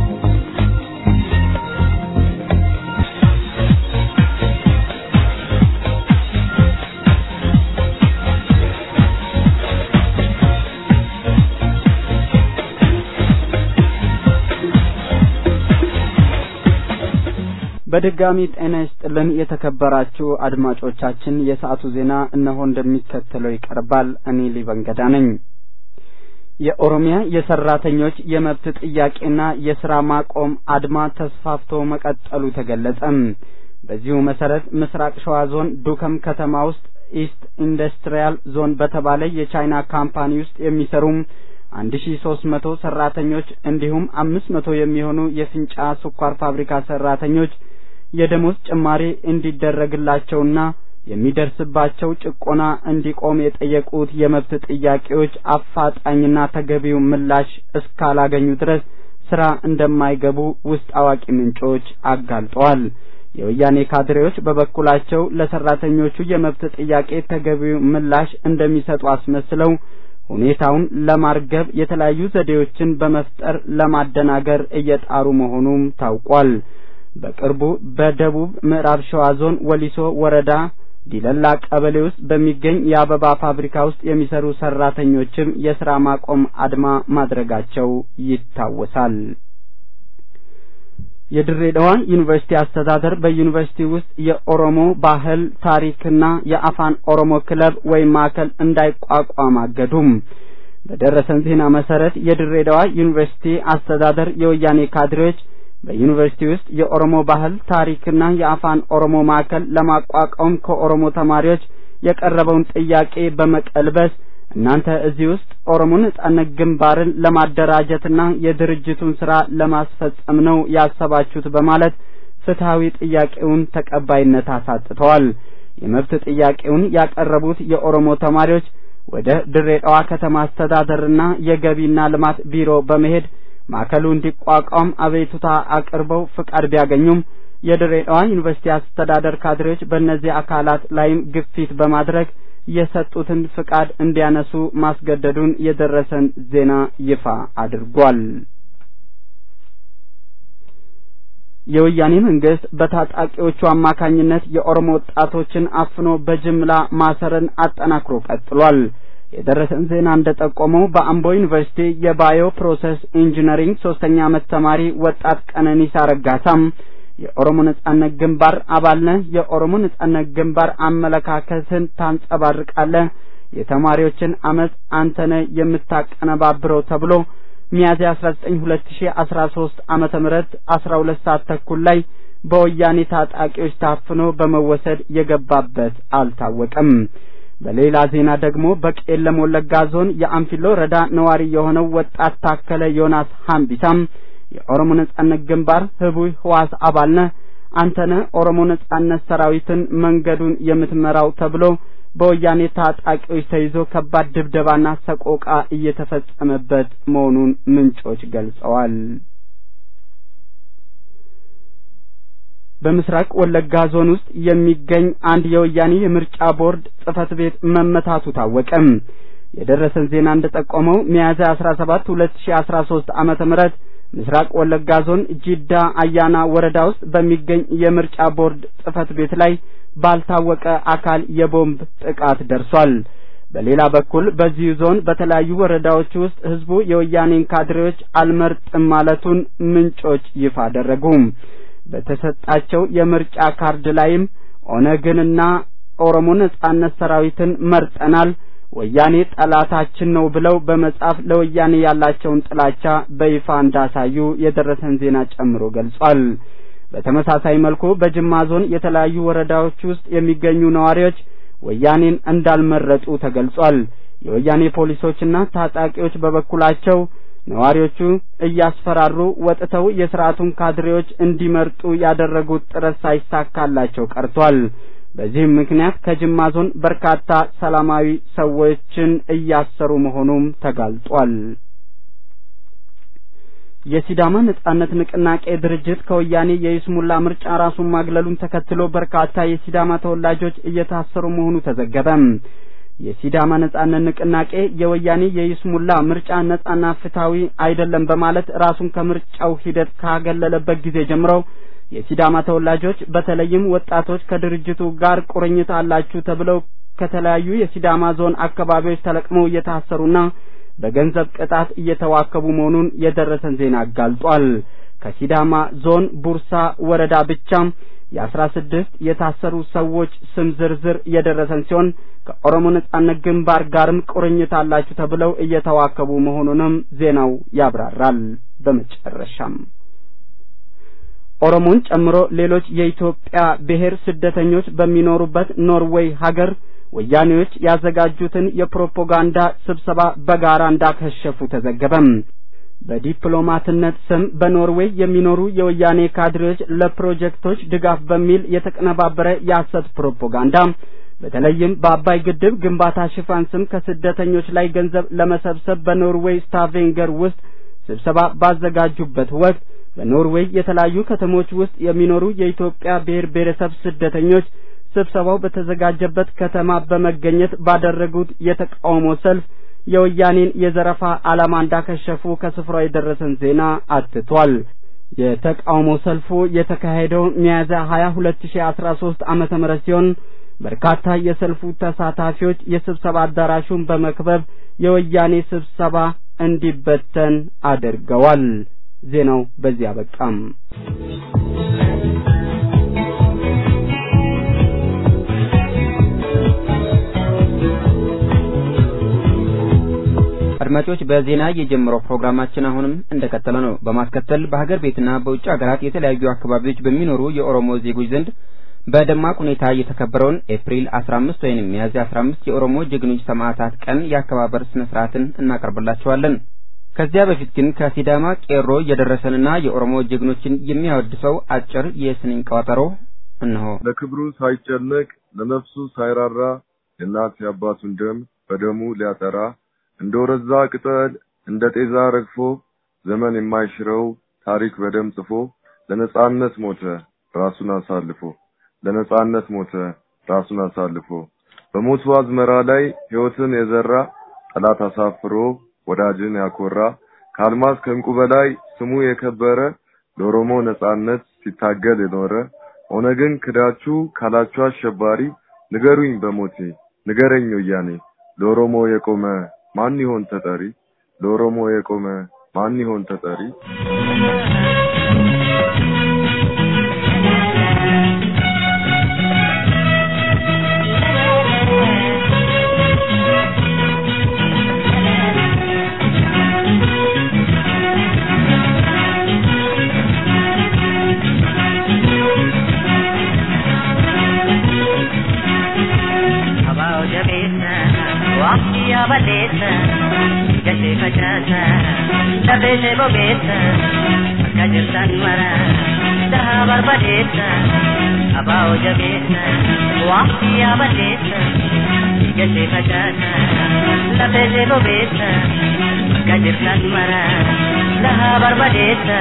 በድጋሚ ጤና ይስጥልን የተከበራችሁ አድማጮቻችን፣ የሰዓቱ ዜና እነሆ እንደሚከተለው ይቀርባል። እኔ ሊበንገዳ ነኝ። የኦሮሚያ የሰራተኞች የመብት ጥያቄና የስራ ማቆም አድማ ተስፋፍቶ መቀጠሉ ተገለጸ። በዚሁ መሰረት ምስራቅ ሸዋ ዞን ዱከም ከተማ ውስጥ ኢስት ኢንዱስትሪያል ዞን በተባለ የቻይና ካምፓኒ ውስጥ የሚሰሩ አንድ ሺ ሶስት መቶ ሰራተኞች እንዲሁም አምስት መቶ የሚሆኑ የፍንጫ ስኳር ፋብሪካ ሰራተኞች የደሞዝ ጭማሪ እንዲደረግላቸውና የሚደርስባቸው ጭቆና እንዲቆም የጠየቁት የመብት ጥያቄዎች አፋጣኝና ተገቢው ምላሽ እስካላገኙ ድረስ ስራ እንደማይገቡ ውስጥ አዋቂ ምንጮች አጋልጠዋል። የወያኔ ካድሬዎች በበኩላቸው ለሰራተኞቹ የመብት ጥያቄ ተገቢው ምላሽ እንደሚሰጡ አስመስለው ሁኔታውን ለማርገብ የተለያዩ ዘዴዎችን በመፍጠር ለማደናገር እየጣሩ መሆኑም ታውቋል። በቅርቡ በደቡብ ምዕራብ ሸዋ ዞን ወሊሶ ወረዳ ዲለላ ቀበሌ ውስጥ በሚገኝ የአበባ ፋብሪካ ውስጥ የሚሰሩ ሰራተኞችም የስራ ማቆም አድማ ማድረጋቸው ይታወሳል። የድሬዳዋ ዩኒቨርሲቲ አስተዳደር በዩኒቨርሲቲ ውስጥ የኦሮሞ ባህል ታሪክና የአፋን ኦሮሞ ክለብ ወይም ማዕከል እንዳይቋቋም አገዱም። በደረሰን ዜና መሰረት የድሬዳዋ ዩኒቨርሲቲ አስተዳደር የወያኔ ካድሬዎች በዩኒቨርሲቲ ውስጥ የኦሮሞ ባህል ታሪክና የአፋን ኦሮሞ ማዕከል ለማቋቋም ከኦሮሞ ተማሪዎች የቀረበውን ጥያቄ በመቀልበስ እናንተ እዚህ ውስጥ ኦሮሞ ነጻነት ግንባርን ለማደራጀትና የድርጅቱን ስራ ለማስፈጸም ነው ያሰባችሁት በማለት ፍትሐዊ ጥያቄውን ተቀባይነት አሳጥተዋል። የመብት ጥያቄውን ያቀረቡት የኦሮሞ ተማሪዎች ወደ ድሬዳዋ ከተማ አስተዳደርና የገቢና ልማት ቢሮ በመሄድ ማዕከሉ እንዲቋቋም አቤቱታ አቅርበው ፍቃድ ቢያገኙም የድሬዳዋ ዩኒቨርሲቲ አስተዳደር ካድሬዎች በእነዚህ አካላት ላይም ግፊት በማድረግ የሰጡትን ፍቃድ እንዲያነሱ ማስገደዱን የደረሰን ዜና ይፋ አድርጓል። የወያኔ መንግስት በታጣቂዎቹ አማካኝነት የኦሮሞ ወጣቶችን አፍኖ በጅምላ ማሰርን አጠናክሮ ቀጥሏል። የደረሰን ዜና እንደጠቆመው በአምቦ ዩኒቨርሲቲ የባዮ ፕሮሰስ ኢንጂነሪንግ ሶስተኛ ዓመት ተማሪ ወጣት ቀነኒሳ ረጋሳም የኦሮሞ ነጻነት ግንባር አባል ነህ፣ የኦሮሞ ነጻነት ግንባር አመለካከትን ታንጸባርቃለህ፣ የተማሪዎችን አመፅ አንተ ነህ የምታቀነባብረው ተብሎ ሚያዝያ 19 2013 ዓመተ ምህረት 12 ሰዓት ተኩል ላይ በወያኔ ታጣቂዎች ታፍኖ በመወሰድ የገባበት አልታወቀም። በሌላ ዜና ደግሞ በቄለም ወለጋ ዞን የአንፊሎ ወረዳ ነዋሪ የሆነው ወጣት ታከለ ዮናስ ሀምቢሳም የኦሮሞ ነጻነት ግንባር ህቡይ ህዋስ አባል ነህ አንተ ነህ ኦሮሞ ነጻነት ሰራዊትን መንገዱን የምትመራው ተብሎ በወያኔ ታጣቂዎች ተይዞ ከባድ ድብደባና ሰቆቃ እየተፈጸመበት መሆኑን ምንጮች ገልጸዋል። በምስራቅ ወለጋ ዞን ውስጥ የሚገኝ አንድ የወያኔ የምርጫ ቦርድ ጽህፈት ቤት መመታቱ ታወቀ። የደረሰን ዜና እንደጠቆመው ሚያዝያ 17 2013 ዓመተ ምህረት ምስራቅ ወለጋ ዞን ጂዳ አያና ወረዳ ውስጥ በሚገኝ የምርጫ ቦርድ ጽህፈት ቤት ላይ ባልታወቀ አካል የቦምብ ጥቃት ደርሷል። በሌላ በኩል በዚሁ ዞን በተለያዩ ወረዳዎች ውስጥ ህዝቡ የወያኔን ካድሬዎች አልመርጥም ማለቱን ምንጮች ይፋ አደረጉ። በተሰጣቸው የምርጫ ካርድ ላይም ኦነግንና ኦሮሞ ነጻነት ሰራዊትን መርጠናል፣ ወያኔ ጠላታችን ነው ብለው በመጻፍ ለወያኔ ያላቸውን ጥላቻ በይፋ እንዳሳዩ የደረሰን ዜና ጨምሮ ገልጿል። በተመሳሳይ መልኩ በጅማ ዞን የተለያዩ ወረዳዎች ውስጥ የሚገኙ ነዋሪዎች ወያኔን እንዳልመረጡ ተገልጿል። የወያኔ ፖሊሶችና ታጣቂዎች በበኩላቸው ነዋሪዎቹ እያስፈራሩ ወጥተው የስርዓቱን ካድሬዎች እንዲመርጡ ያደረጉት ጥረት ሳይሳካላቸው ቀርቷል። በዚህም ምክንያት ከጅማ ዞን በርካታ ሰላማዊ ሰዎችን እያሰሩ መሆኑም ተጋልጧል። የሲዳማ ነጻነት ንቅናቄ ድርጅት ከወያኔ የይስሙላ ምርጫ ራሱን ማግለሉን ተከትሎ በርካታ የሲዳማ ተወላጆች እየታሰሩ መሆኑ ተዘገበ። የሲዳማ ነጻነት ንቅናቄ የወያኔ የይስሙላ ምርጫ ነጻና ፍትሐዊ አይደለም በማለት ራሱን ከምርጫው ሂደት ካገለለበት ጊዜ ጀምሮ የሲዳማ ተወላጆች በተለይም ወጣቶች ከድርጅቱ ጋር ቁርኝት አላችሁ ተብለው ከተለያዩ የሲዳማ ዞን አካባቢዎች ተለቅመው እየታሰሩና በገንዘብ ቅጣት እየተዋከቡ መሆኑን የደረሰን ዜና አጋልጧል። ከሲዳማ ዞን ቡርሳ ወረዳ ብቻ የአስራ ስድስት የታሰሩ ሰዎች ስም ዝርዝር የደረሰን ሲሆን ከኦሮሞ ነጻነት ግንባር ጋርም ቁርኝት አላችሁ ተብለው እየተዋከቡ መሆኑንም ዜናው ያብራራል። በመጨረሻም ኦሮሞን ጨምሮ ሌሎች የኢትዮጵያ ብሔር ስደተኞች በሚኖሩበት ኖርዌይ ሀገር ወያኔዎች ያዘጋጁትን የፕሮፓጋንዳ ስብሰባ በጋራ እንዳከሸፉ ተዘገበም። በዲፕሎማትነት ስም በኖርዌይ የሚኖሩ የወያኔ ካድሬዎች ለፕሮጀክቶች ድጋፍ በሚል የተቀነባበረ የሐሰት ፕሮፓጋንዳ በተለይም በአባይ ግድብ ግንባታ ሽፋን ስም ከስደተኞች ላይ ገንዘብ ለመሰብሰብ በኖርዌይ ስታቬንገር ውስጥ ስብሰባ ባዘጋጁበት ወቅት በኖርዌይ የተለያዩ ከተሞች ውስጥ የሚኖሩ የኢትዮጵያ ብሔር ብሔረሰብ ስደተኞች ስብሰባው በተዘጋጀበት ከተማ በመገኘት ባደረጉት የተቃውሞ ሰልፍ የወያኔን የዘረፋ ዓላማ እንዳከሸፉ ከስፍራው የደረሰን ዜና አትቷል። የተቃውሞ ሰልፉ የተካሄደው ሚያዝያ 20 2013 ዓመተ ምህረት ሲሆን በርካታ የሰልፉ ተሳታፊዎች የስብሰባ አዳራሹን በመክበብ የወያኔ ስብሰባ እንዲበተን አድርገዋል። ዜናው በዚህ አበቃም። አድማጮች በዜና የጀመረው ፕሮግራማችን አሁንም እንደቀጠለ ነው። በማስከተል በሀገር ቤትና በውጭ ሀገራት የተለያዩ አካባቢዎች በሚኖሩ የኦሮሞ ዜጎች ዘንድ በደማቅ ሁኔታ የተከበረውን ኤፕሪል 15 ወይም ሚያዝያ 15 የኦሮሞ ጀግኖች ሰማዕታት ቀን የአከባበር ስነ ስርዓትን እናቀርብላችኋለን። ከዚያ በፊት ግን ከሲዳማ ቄሮ የደረሰንና የኦሮሞ ጀግኖችን የሚያወድሰው አጭር የስንኝ ቋጠሮ እነሆ። ለክብሩ ሳይጨነቅ ለነፍሱ ሳይራራ የእናት የአባቱን ደም በደሙ ሊያጠራ እንደ ወረዛ ቅጠል እንደ ጤዛ ረግፎ ዘመን የማይሽረው ታሪክ በደም ጽፎ ለነጻነት ሞተ ራሱን አሳልፎ ለነጻነት ሞተ ራሱን አሳልፎ በሞቱ አዝመራ ላይ ሕይወትን የዘራ ጠላት አሳፍሮ ወዳጅን ያኮራ ከአልማዝ ከእንቁ በላይ ስሙ የከበረ ለኦሮሞ ነጻነት ሲታገል የኖረ ኦነግን ክዳችሁ ካላችሁ አሸባሪ ንገሩኝ በሞቴ ንገረኝ ወያኔ ለኦሮሞ የቆመ ማን ይሆን ተጠሪ? ለኦሮሞ የቆመ ማን ይሆን ተጠሪ? Abao jabeessa waqtii yaabaleessa gashee facaasa lafeeshee bobeessa akka jirtan mara dhahaa barbadeessa Abao jabeessa waqtii yaabaleessa gashee facaasa lafeeshee bobeessa akka jirtan mara dhahaa barbadeessa.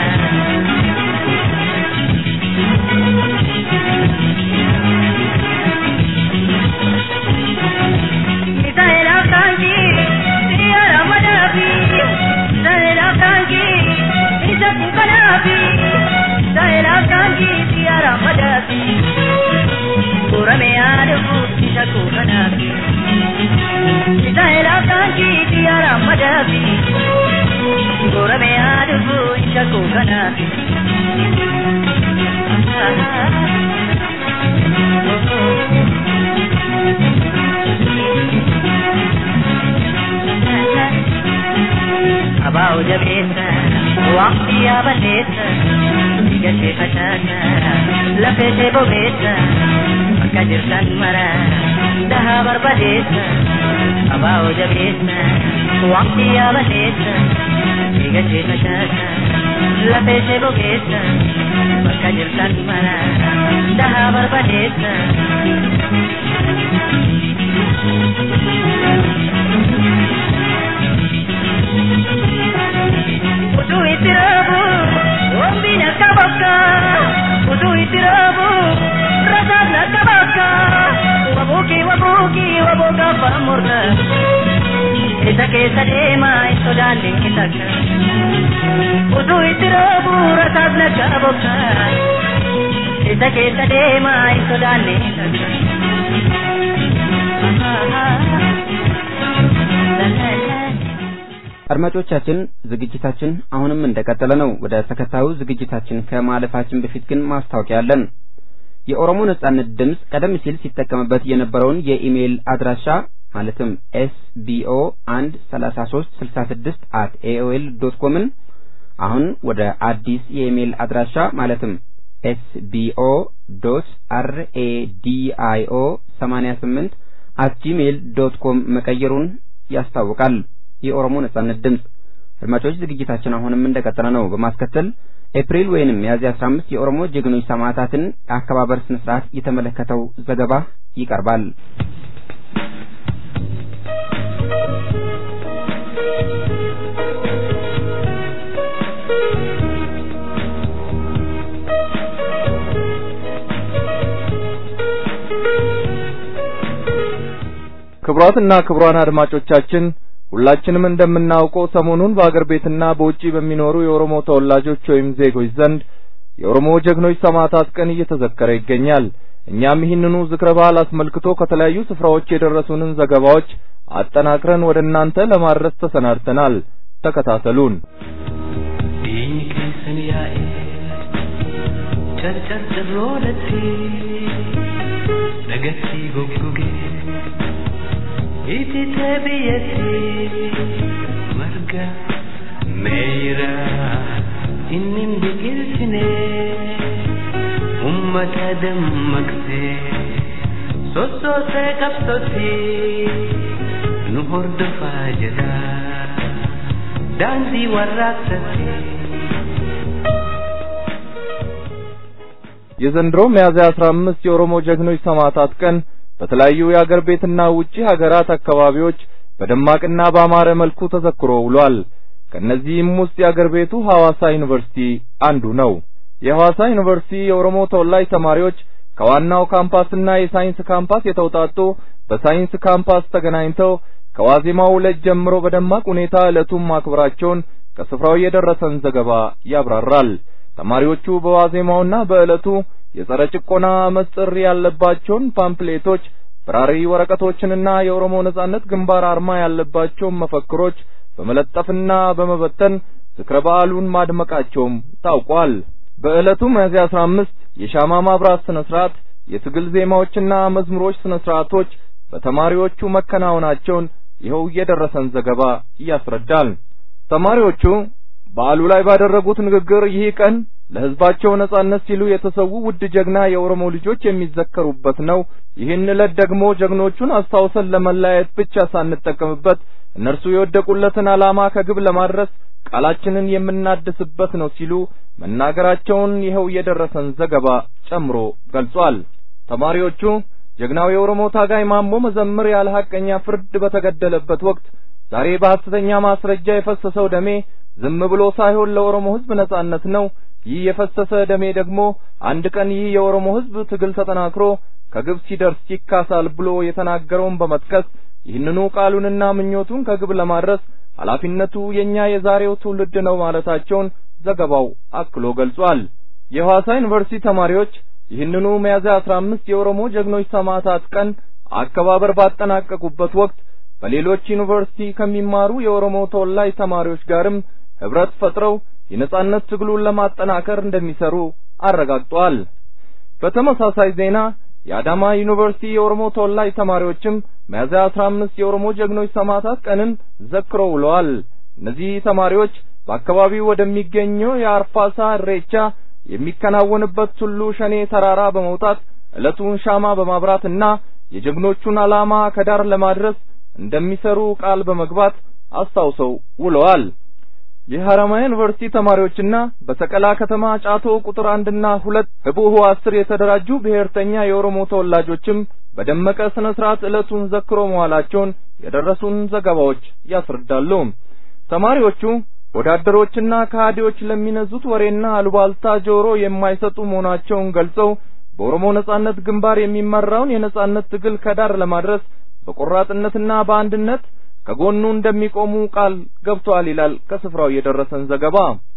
Abao jabeessa waqtii yaabaleessa gashee facaasa lafeeshee bobeessa akka jirtan mara dhahaa barbadeessa Abao jabeessa waqtii yaabaleessa gashee facaasa lafeeshee bobeessa akka jirtan mara dhahaa barbadeessa. Utuu itti raabu, wambiin akka bakka. Utuu itti raabu, rasaan akka bakka. Wabuuki wabuuki wabooka faamurra. Isa keessa deema hin sodaanne hin takka. Utuu itti raabu, rasaan akka bakka. Isa keessa deema hin sodaanne hin takka. አድማጮቻችን ዝግጅታችን አሁንም እንደቀጠለ ነው። ወደ ተከታዩ ዝግጅታችን ከማለፋችን በፊት ግን ማስታወቂያ አለን። የኦሮሞ ነጻነት ድምፅ ቀደም ሲል ሲጠቀምበት የነበረውን የኢሜይል አድራሻ ማለትም ኤስቢኦ አንድ ሰላሳ ሶስት ስልሳ ስድስት አት ኤኦኤል ዶት ኮምን አሁን ወደ አዲስ የኢሜይል አድራሻ ማለትም ኤስቢኦ ዶት አርኤዲአይኦ ሰማኒያ ስምንት አት ጂሜይል ዶት ኮም መቀየሩን ያስታውቃል። የኦሮሞ ነጻነት ድምፅ አድማጮች ዝግጅታችን አሁንም እንደቀጠለ ነው። በማስከተል ኤፕሪል ወይንም ሚያዝያ 15 የኦሮሞ ጀግኖች ሰማዕታትን የአከባበር ስነ ስርዓት የተመለከተው ዘገባ ይቀርባል። ክቡራትና ክቡራን አድማጮቻችን ሁላችንም እንደምናውቀው ሰሞኑን በአገር ቤትና በውጪ በሚኖሩ የኦሮሞ ተወላጆች ወይም ዜጎች ዘንድ የኦሮሞ ጀግኖች ሰማዕታት ቀን እየተዘከረ ይገኛል። እኛም ይህንኑ ዝክረ በዓል አስመልክቶ ከተለያዩ ስፍራዎች የደረሱንን ዘገባዎች አጠናክረን ወደ እናንተ ለማድረስ ተሰናድተናል። ተከታተሉን። dagatti goggoge itite biyyatti marga meeyra innin biqilchine ummata dammaqse sossoosee qabsotti nu hordofaa jedha daandii warraaqsatti የዘንድሮ ሚያዝያ 15 የኦሮሞ ጀግኖች ሰማዕታት ቀን በተለያዩ የአገር ቤትና ውጪ ሀገራት አካባቢዎች በደማቅና ባማረ መልኩ ተዘክሮ ውሏል። ከነዚህም ውስጥ የአገር ቤቱ ሐዋሳ ዩኒቨርሲቲ አንዱ ነው። የሐዋሳ ዩኒቨርሲቲ የኦሮሞ ተወላጅ ተማሪዎች ከዋናው ካምፓስና የሳይንስ ካምፓስ የተውጣጡ በሳይንስ ካምፓስ ተገናኝተው ከዋዜማው ዕለት ጀምሮ በደማቅ ሁኔታ ዕለቱን ማክበራቸውን ከስፍራው የደረሰን ዘገባ ያብራራል። ተማሪዎቹ በዋዜማውና በዕለቱ የጸረ ጭቆና አመፅ ጥሪ ያለባቸውን ፓምፕሌቶች፣ በራሪ ወረቀቶችንና የኦሮሞ ነጻነት ግንባር አርማ ያለባቸውን መፈክሮች በመለጠፍና በመበተን ዝክረ በዓሉን ማድመቃቸውም ታውቋል። በዕለቱ ሚያዝያ 15 የሻማ ማብራት ስነ ስርዓት፣ የትግል ዜማዎችና መዝሙሮች ስነ ስርዓቶች በተማሪዎቹ መከናወናቸውን ይኸው የደረሰን ዘገባ ያስረዳል። ተማሪዎቹ በዓሉ ላይ ባደረጉት ንግግር ይህ ቀን ለሕዝባቸው ነጻነት ሲሉ የተሰዉ ውድ ጀግና የኦሮሞ ልጆች የሚዘከሩበት ነው። ይህን ዕለት ደግሞ ጀግኖቹን አስታውሰን ለመለያየት ብቻ ሳንጠቀምበት እነርሱ የወደቁለትን ዓላማ ከግብ ለማድረስ ቃላችንን የምናድስበት ነው ሲሉ መናገራቸውን ይኸው የደረሰን ዘገባ ጨምሮ ገልጿል። ተማሪዎቹ ጀግናው የኦሮሞ ታጋይ ማሞ መዘምር ያለ ሐቀኛ ፍርድ በተገደለበት ወቅት ዛሬ በሐሰተኛ ማስረጃ የፈሰሰው ደሜ ዝም ብሎ ሳይሆን ለኦሮሞ ሕዝብ ነጻነት ነው። ይህ የፈሰሰ ደሜ ደግሞ አንድ ቀን ይህ የኦሮሞ ሕዝብ ትግል ተጠናክሮ ከግብ ሲደርስ ይካሳል ብሎ የተናገረውን በመጥቀስ ይህንኑ ቃሉንና ምኞቱን ከግብ ለማድረስ ኃላፊነቱ የኛ የዛሬው ትውልድ ነው ማለታቸውን ዘገባው አክሎ ገልጿል። የሐዋሳ ዩኒቨርሲቲ ተማሪዎች ይህንኑ ሚያዝያ አስራ አምስት የኦሮሞ ጀግኖች ሰማዕታት ቀን አከባበር ባጠናቀቁበት ወቅት በሌሎች ዩኒቨርሲቲ ከሚማሩ የኦሮሞ ተወላጅ ተማሪዎች ጋርም ህብረት ፈጥረው የነጻነት ትግሉን ለማጠናከር እንደሚሰሩ አረጋግጧል። በተመሳሳይ ዜና የአዳማ ዩኒቨርሲቲ የኦሮሞ ተወላጅ ተማሪዎችም ሚያዝያ አስራ አምስት የኦሮሞ ጀግኖች ሰማዕታት ቀንን ዘክረው ውለዋል። እነዚህ ተማሪዎች በአካባቢው ወደሚገኘው የአርፋሳ እሬቻ የሚከናወንበት ቱሉ ሸኔ ተራራ በመውጣት ዕለቱን ሻማ በማብራትና የጀግኖቹን ዓላማ ከዳር ለማድረስ እንደሚሰሩ ቃል በመግባት አስታውሰው ውለዋል። የሐረማያ ዩኒቨርሲቲ ተማሪዎችና በሰቀላ ከተማ ጫቶ ቁጥር አንድና ሁለት ህቡዕ አስር የተደራጁ ብሔርተኛ የኦሮሞ ተወላጆችም በደመቀ ስነ ስርዓት ዕለቱን ዘክሮ መዋላቸውን የደረሱን ዘገባዎች ያስረዳሉ። ተማሪዎቹ ወዳደሮችና ከሃዲዎች ለሚነዙት ወሬና አሉባልታ ጆሮ የማይሰጡ መሆናቸውን ገልጸው በኦሮሞ ነጻነት ግንባር የሚመራውን የነጻነት ትግል ከዳር ለማድረስ በቆራጥነትና በአንድነት ከጎኑ እንደሚቆሙ ቃል ገብተዋል ይላል ከስፍራው የደረሰን ዘገባ።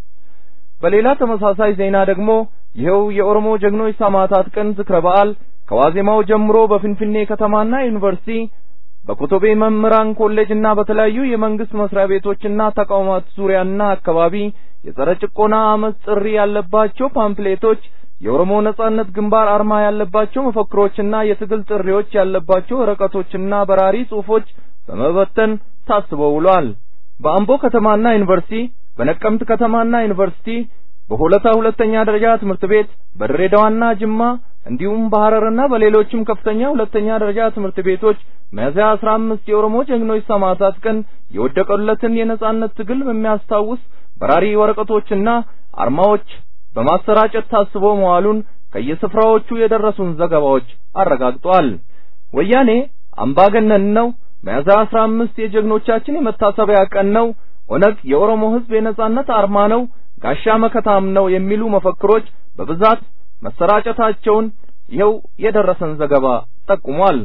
በሌላ ተመሳሳይ ዜና ደግሞ ይኸው የኦሮሞ ጀግኖች ሰማዕታት ቀን ዝክረ በዓል ከዋዜማው ጀምሮ በፊንፊኔ ከተማና ዩኒቨርሲቲ በኮቶቤ መምህራን ኮሌጅና በተለያዩ የመንግስት መስሪያ ቤቶችና ተቋማት ዙሪያና አካባቢ የጸረ ጭቆና አመፅ ጥሪ ያለባቸው ፓምፕሌቶች፣ የኦሮሞ ነጻነት ግንባር አርማ ያለባቸው መፈክሮችና የትግል ጥሪዎች ያለባቸው ወረቀቶችና በራሪ ጽሑፎች በመበተን ታስበው ውሏል። በአምቦ ከተማና ዩኒቨርሲቲ፣ በነቀምት ከተማና ዩኒቨርሲቲ፣ በሆለታ ሁለተኛ ደረጃ ትምህርት ቤት፣ በድሬዳዋና ጅማ እንዲሁም በሐረርና በሌሎችም ከፍተኛ ሁለተኛ ደረጃ ትምህርት ቤቶች ሚያዝያ አስራ አምስት የኦሮሞ ጀግኖች ሰማዕታት ቀን የወደቀለትን የነጻነት ትግል በሚያስታውስ በራሪ ወረቀቶችና አርማዎች በማሰራጨት ታስቦ መዋሉን ከየስፍራዎቹ የደረሱን ዘገባዎች አረጋግጧል። ወያኔ አምባገነን ነው፣ ሚያዝያ አስራ አምስት የጀግኖቻችን የመታሰቢያ ቀን ነው፣ ኦነግ የኦሮሞ ሕዝብ የነጻነት አርማ ነው፣ ጋሻ መከታም ነው የሚሉ መፈክሮች በብዛት መሰራጨታቸውን ይኸው የደረሰን ዘገባ ጠቁሟል።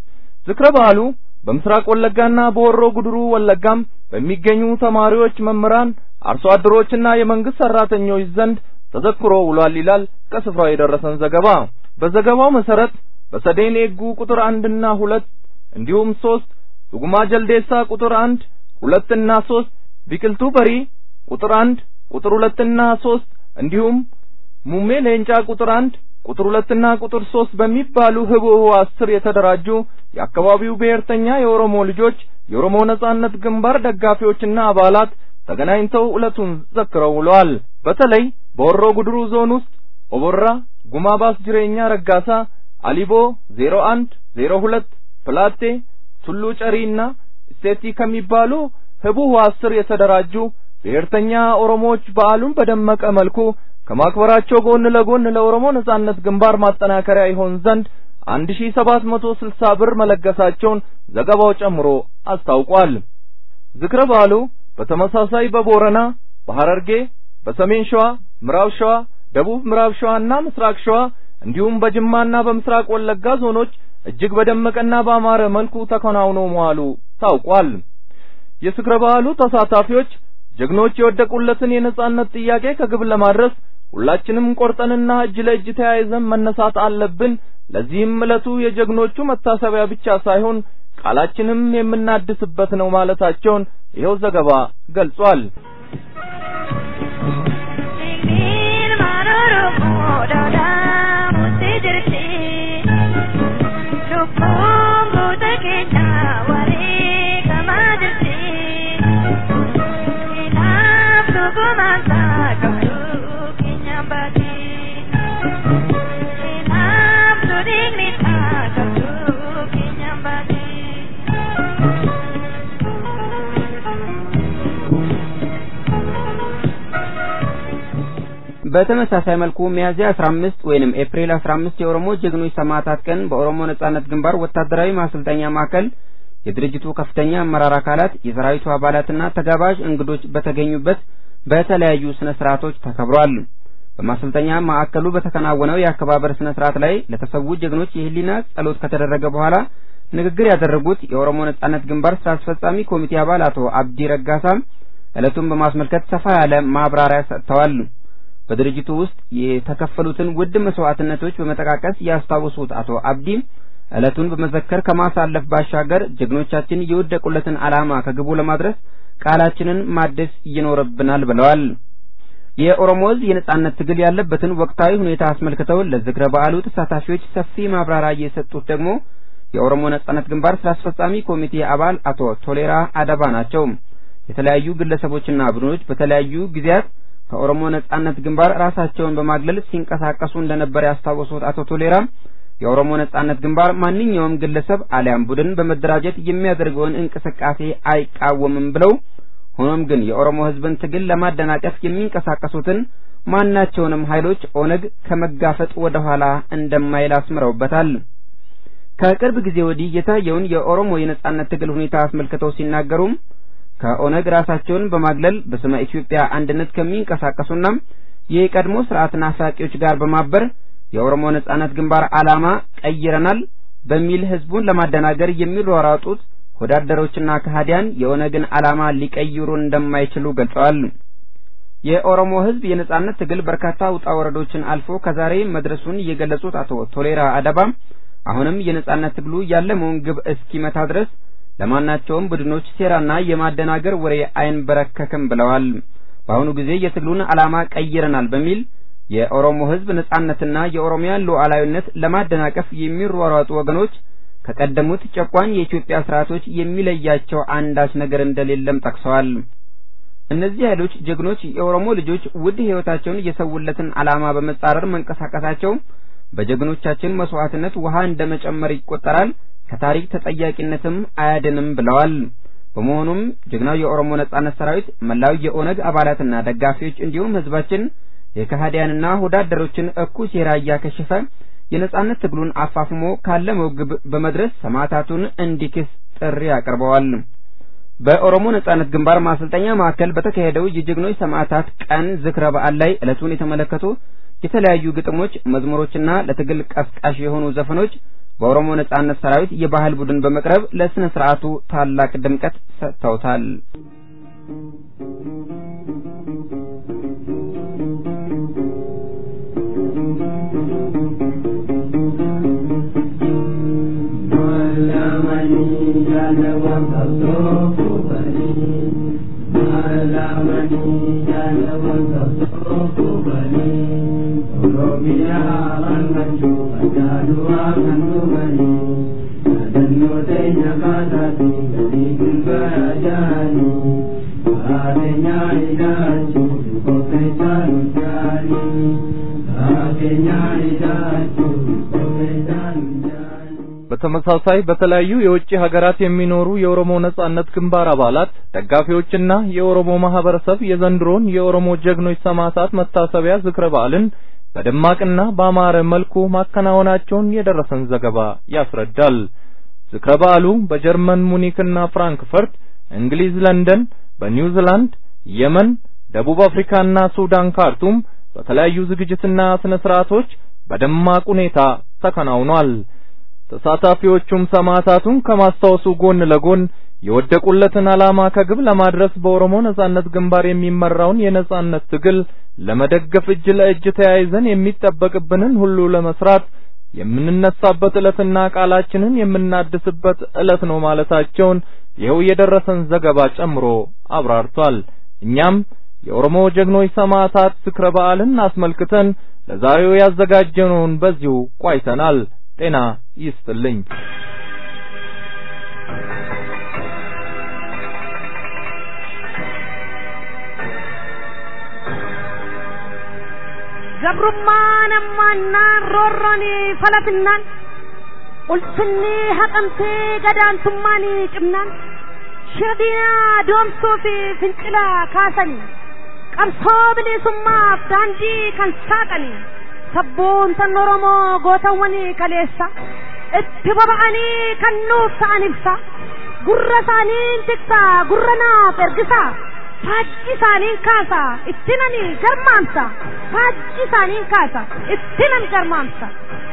ዝክረ በዓሉ በምስራቅ ወለጋና በሆሮ ጉድሩ ወለጋም በሚገኙ ተማሪዎች፣ መምህራን፣ አርሶ አደሮችና የመንግስት ሰራተኞች ዘንድ ተዘክሮ ውሏል ይላል ከስፍራው የደረሰን ዘገባ። በዘገባው መሰረት በሰዴን ኤጉ ቁጥር አንድና ሁለት እንዲሁም ሶስት ዱጉማ ጀልዴሳ ቁጥር አንድ ሁለትና ሶስት ቢቅልቱ በሪ ቁጥር አንድ ቁጥር ሁለትና ሶስት እንዲሁም ሙሜ ሌንጫ ቁጥር አንድ ቁጥር ሁለትና ቁጥር ሶስት በሚባሉ ህቡዕ አስር የተደራጁ የአካባቢው ብሔርተኛ የኦሮሞ ልጆች የኦሮሞ ነጻነት ግንባር ደጋፊዎችና አባላት ተገናኝተው ዕለቱን ዘክረው ውለዋል። በተለይ በሆሮ ጉድሩ ዞን ውስጥ ኦቦራ፣ ጉማባስ ጅሬኛ ረጋሳ፣ አሊቦ ዜሮ አንድ ዜሮ ሁለት ፕላቴ፣ ቱሉ ጨሪና ስቴቲ ከሚባሉ ህቡዕ አስር የተደራጁ ብሔርተኛ ኦሮሞዎች በዓሉን በደመቀ መልኩ ከማክበራቸው ጎን ለጎን ለኦሮሞ ነጻነት ግንባር ማጠናከሪያ ይሆን ዘንድ አንድ ሺህ ሰባት መቶ ስልሳ ብር መለገሳቸውን ዘገባው ጨምሮ አስታውቋል። ዝክረ በዓሉ በተመሳሳይ በቦረና፣ በሐረርጌ፣ በሰሜን ሸዋ፣ ምዕራብ ሸዋ፣ ደቡብ ምዕራብ ሸዋና ምስራቅ ሸዋ እንዲሁም በጅማና በምስራቅ ወለጋ ዞኖች እጅግ በደመቀና ባማረ መልኩ ተከናውኖ መዋሉ ታውቋል። የዝክረ በዓሉ ተሳታፊዎች ጀግኖች የወደቁለትን የነጻነት ጥያቄ ከግብ ለማድረስ ሁላችንም ቆርጠንና እጅ ለእጅ ተያይዘን መነሳት አለብን። ለዚህም ዕለቱ የጀግኖቹ መታሰቢያ ብቻ ሳይሆን ቃላችንም የምናድስበት ነው ማለታቸውን ይኸው ዘገባ ገልጿል። በተመሳሳይ መልኩ ሚያዝያ 15 ወይንም ኤፕሪል 15 የኦሮሞ ጀግኖች ሰማዕታት ቀን በኦሮሞ ነጻነት ግንባር ወታደራዊ ማሰልጠኛ ማዕከል የድርጅቱ ከፍተኛ አመራር አካላት፣ የሰራዊቱ አባላትና ተጋባዥ እንግዶች በተገኙበት በተለያዩ ስነ ስርዓቶች ተከብሯል። በማሰልጠኛ ማዕከሉ በተከናወነው የአከባበር ስነ ስርዓት ላይ ለተሰዉ ጀግኖች የህሊና ጸሎት ከተደረገ በኋላ ንግግር ያደረጉት የኦሮሞ ነጻነት ግንባር ስራ አስፈጻሚ ኮሚቴ አባል አቶ አብዲ ረጋሳም ዕለቱን በማስመልከት ሰፋ ያለ ማብራሪያ ሰጥተዋል። በድርጅቱ ውስጥ የተከፈሉትን ውድ መስዋዕትነቶች በመጠቃቀስ ያስታወሱት አቶ አብዲ ዕለቱን በመዘከር ከማሳለፍ ባሻገር ጀግኖቻችን የወደቁለትን ዓላማ ከግቡ ለማድረስ ቃላችንን ማደስ ይኖርብናል ብለዋል። የኦሮሞ ሕዝብ የነጻነት ትግል ያለበትን ወቅታዊ ሁኔታ አስመልክተው ለዝክረ በዓሉ ተሳታፊዎች ሰፊ ማብራሪያ የሰጡት ደግሞ የኦሮሞ ነጻነት ግንባር ስራ አስፈጻሚ ኮሚቴ አባል አቶ ቶሌራ አደባ ናቸው። የተለያዩ ግለሰቦችና ቡድኖች በተለያዩ ጊዜያት ከኦሮሞ ነጻነት ግንባር ራሳቸውን በማግለል ሲንቀሳቀሱ እንደነበር ያስታወሱት አቶ ቶሌራ የኦሮሞ ነጻነት ግንባር ማንኛውም ግለሰብ አሊያም ቡድን በመደራጀት የሚያደርገውን እንቅስቃሴ አይቃወምም ብለው ሆኖም ግን የኦሮሞ ህዝብን ትግል ለማደናቀፍ የሚንቀሳቀሱትን ማናቸውንም ኃይሎች ኦነግ ከመጋፈጥ ወደ ኋላ እንደማይል አስምረውበታል። ከቅርብ ጊዜ ወዲህ የታየውን የኦሮሞ የነጻነት ትግል ሁኔታ አስመልክተው ሲናገሩም ከኦነግ ራሳቸውን በማግለል በስመ ኢትዮጵያ አንድነት ከሚንቀሳቀሱና የቀድሞ ስርዓት ናፋቂዎች ጋር በማበር የኦሮሞ ነጻነት ግንባር ዓላማ ቀይረናል በሚል ህዝቡን ለማደናገር የሚሯሯጡት ወዳደሮችና ከሃዲያን የኦነግን ዓላማ ሊቀይሩ እንደማይችሉ ገልጸዋል። የኦሮሞ ህዝብ የነጻነት ትግል በርካታ ውጣ ወረዶችን አልፎ ከዛሬ መድረሱን የገለጹት አቶ ቶሌራ አደባ አሁንም የነጻነት ትግሉ ያለመውን ግብ እስኪመታ ድረስ ለማናቸውም ቡድኖች ሴራና የማደናገር ወሬ አይንበረከክም ብለዋል። በአሁኑ ጊዜ የትግሉን ዓላማ ቀይረናል በሚል የኦሮሞ ህዝብ ነጻነትና የኦሮሚያን ሉዓላዊነት ለማደናቀፍ የሚሯሯጡ ወገኖች ከቀደሙት ጨቋኝ የኢትዮጵያ ስርዓቶች የሚለያቸው አንዳች ነገር እንደሌለም ጠቅሰዋል። እነዚህ ኃይሎች ጀግኖች የኦሮሞ ልጆች ውድ ህይወታቸውን የሰውለትን ዓላማ በመጻረር መንቀሳቀሳቸው በጀግኖቻችን መስዋዕትነት ውሃ እንደመጨመር ይቆጠራል፣ ከታሪክ ተጠያቂነትም አያድንም ብለዋል። በመሆኑም ጀግናው የኦሮሞ ነጻነት ሰራዊት መላው የኦነግ አባላትና ደጋፊዎች እንዲሁም ህዝባችን የከሃዲያንና ወዳደሮችን እኩይ ሴራ እያከሸፈ የነጻነት ትግሉን አፋፍሞ ካለመው ግብ በመድረስ ሰማዕታቱን እንዲክስ ጥሪ አቅርበዋል። በኦሮሞ ነጻነት ግንባር ማሰልጠኛ ማዕከል በተካሄደው የጀግኖች ሰማዕታት ቀን ዝክረ በዓል ላይ ዕለቱን የተመለከቱ የተለያዩ ግጥሞች፣ መዝሙሮችና ለትግል ቀስቃሽ የሆኑ ዘፈኖች በኦሮሞ ነጻነት ሰራዊት የባህል ቡድን በመቅረብ ለስነ ስርዓቱ ታላቅ ድምቀት ሰጥተውታል። በተመሳሳይ በተለያዩ የውጭ ሀገራት የሚኖሩ የኦሮሞ ነጻነት ግንባር አባላት፣ ደጋፊዎችና የኦሮሞ ማህበረሰብ የዘንድሮን የኦሮሞ ጀግኖች ሰማዕታት መታሰቢያ ዝክረ በዓልን በደማቅና በአማረ መልኩ ማከናወናቸውን የደረሰን ዘገባ ያስረዳል። ዝክረ በዓሉ በጀርመን ሙኒክና ፍራንክፈርት፣ እንግሊዝ ለንደን፣ በኒውዚላንድ፣ የመን፣ ደቡብ አፍሪካና ሱዳን ካርቱም በተለያዩ ዝግጅትና ስነ ስርዓቶች በደማቅ ሁኔታ ተከናውኗል። ተሳታፊዎቹም ሰማዕታቱን ከማስታወሱ ጎን ለጎን የወደቁለትን ዓላማ ከግብ ለማድረስ በኦሮሞ ነጻነት ግንባር የሚመራውን የነጻነት ትግል ለመደገፍ እጅ ለእጅ ተያይዘን የሚጠበቅብንን ሁሉ ለመስራት የምንነሳበት ዕለትና ቃላችንን የምናድስበት ዕለት ነው ማለታቸውን ይኸው የደረሰን ዘገባ ጨምሮ አብራርቷል። እኛም የኦሮሞ ጀግኖች ሰማዕታት ዝክረ በዓልን አስመልክተን ለዛሬው ያዘጋጀነውን በዚሁ ቋይተናል። ጤና ይስጥልኝ። ገብሩማን ammaannaan roorroon falafinnaan ulfinni haqamtee gadaantummaan cimnaan shirdiina doomsuu fi fincila kaasanii qabsoo bilisummaaf daandii kan saaqanii sabboontan oromoo gootawwanii kaleessa itti boba'anii kan nuuf ta'an ibsa gurra isaaniin tiksaa gurra naaf ergisaa faajji isaaniin kaasa itti nani garmaamsa faajji isaaniin kaasa itti nan garmaamsa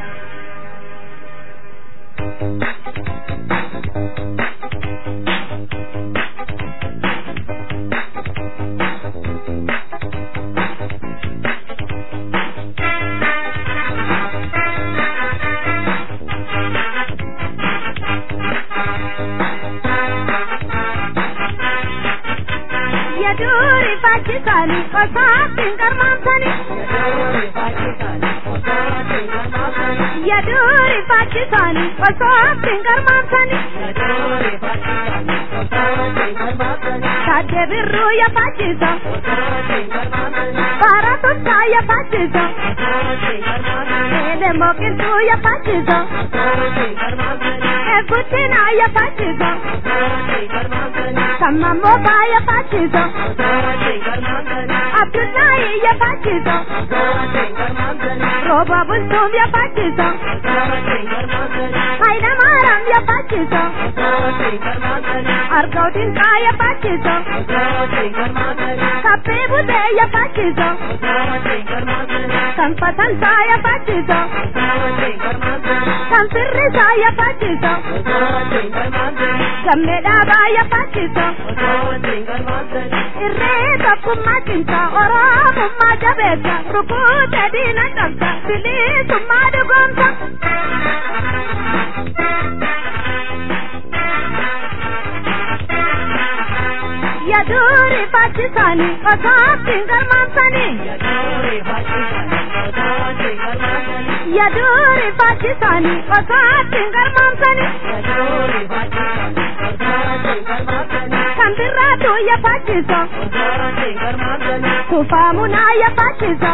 Yaduri faajjisani osaattiin garmaamsani. Yaduri faajjisani osaattiin garmaamsani. Taadde birruu ya faajjisa. Baara tuttaa ya faajjisa. Eele mooqiltuu ya faajjisa. Eeguutinaa ya faajjisa. Kamammoo baaya faajjisa. Abdullahi ya faajjisa. Rooba bultuum ya faajjisa. Hayila Maaram ya faajjisa. Argau dinqaa ya faajjisa. Kabbee butee ya faajjisa. Kan fatansaa ya faajjisa. Kan firrisaa ya faajjisa. Gammee dhaabaa ya faajjisa. Irree tokkummaa cimsa Oromummaa jabeessa rukuutee diina cabsa bilisummaa dhugoomsa. Yaaduri faajjisani osaattiin garmaamsani. Yaaduri faajjisani osaattiin garmaamsani. Kan birraatu ya faajjisa. Tufaamunaa ya faajjisa.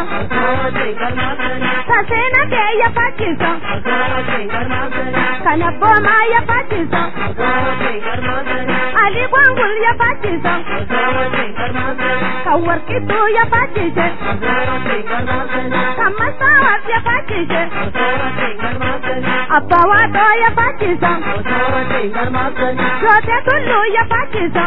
Taseena kee ya faajjisa. Kan abboomaa ya faajjisa. Ali Gwangul ya faajjisa. Kan warqittuu ya faajjise. Kan masaawaaf ya faajjise. Abbaa Waaqoo ya faajjisa. Jootee tulluu ya faajjisa.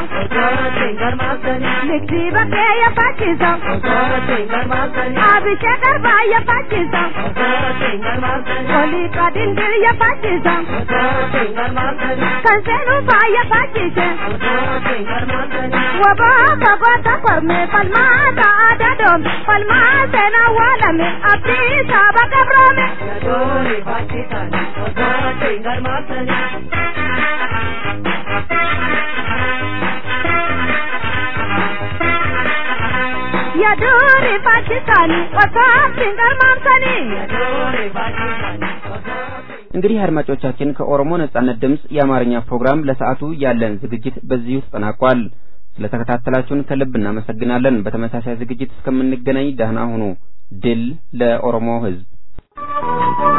Ligdii bakkee ya faajjisa. Abishee garbaa ya faajjisa. Olii qadindir ya faajjisa. Kan seenuu faa ya faajjise. Wabaa fagoota kormee falmaata aadaa doome falmaa seenaa waalame abdii saaba gabroome. Yaaduri faajjisani osaattiin garmaamsani. እንግዲህ አድማጮቻችን ከኦሮሞ ነጻነት ድምፅ የአማርኛ ፕሮግራም ለሰዓቱ ያለን ዝግጅት በዚሁ ተጠናቋል። ስለተከታተላችሁን ከልብ እናመሰግናለን። በተመሳሳይ ዝግጅት እስከምንገናኝ ደህና ሁኑ። ድል ለኦሮሞ ሕዝብ!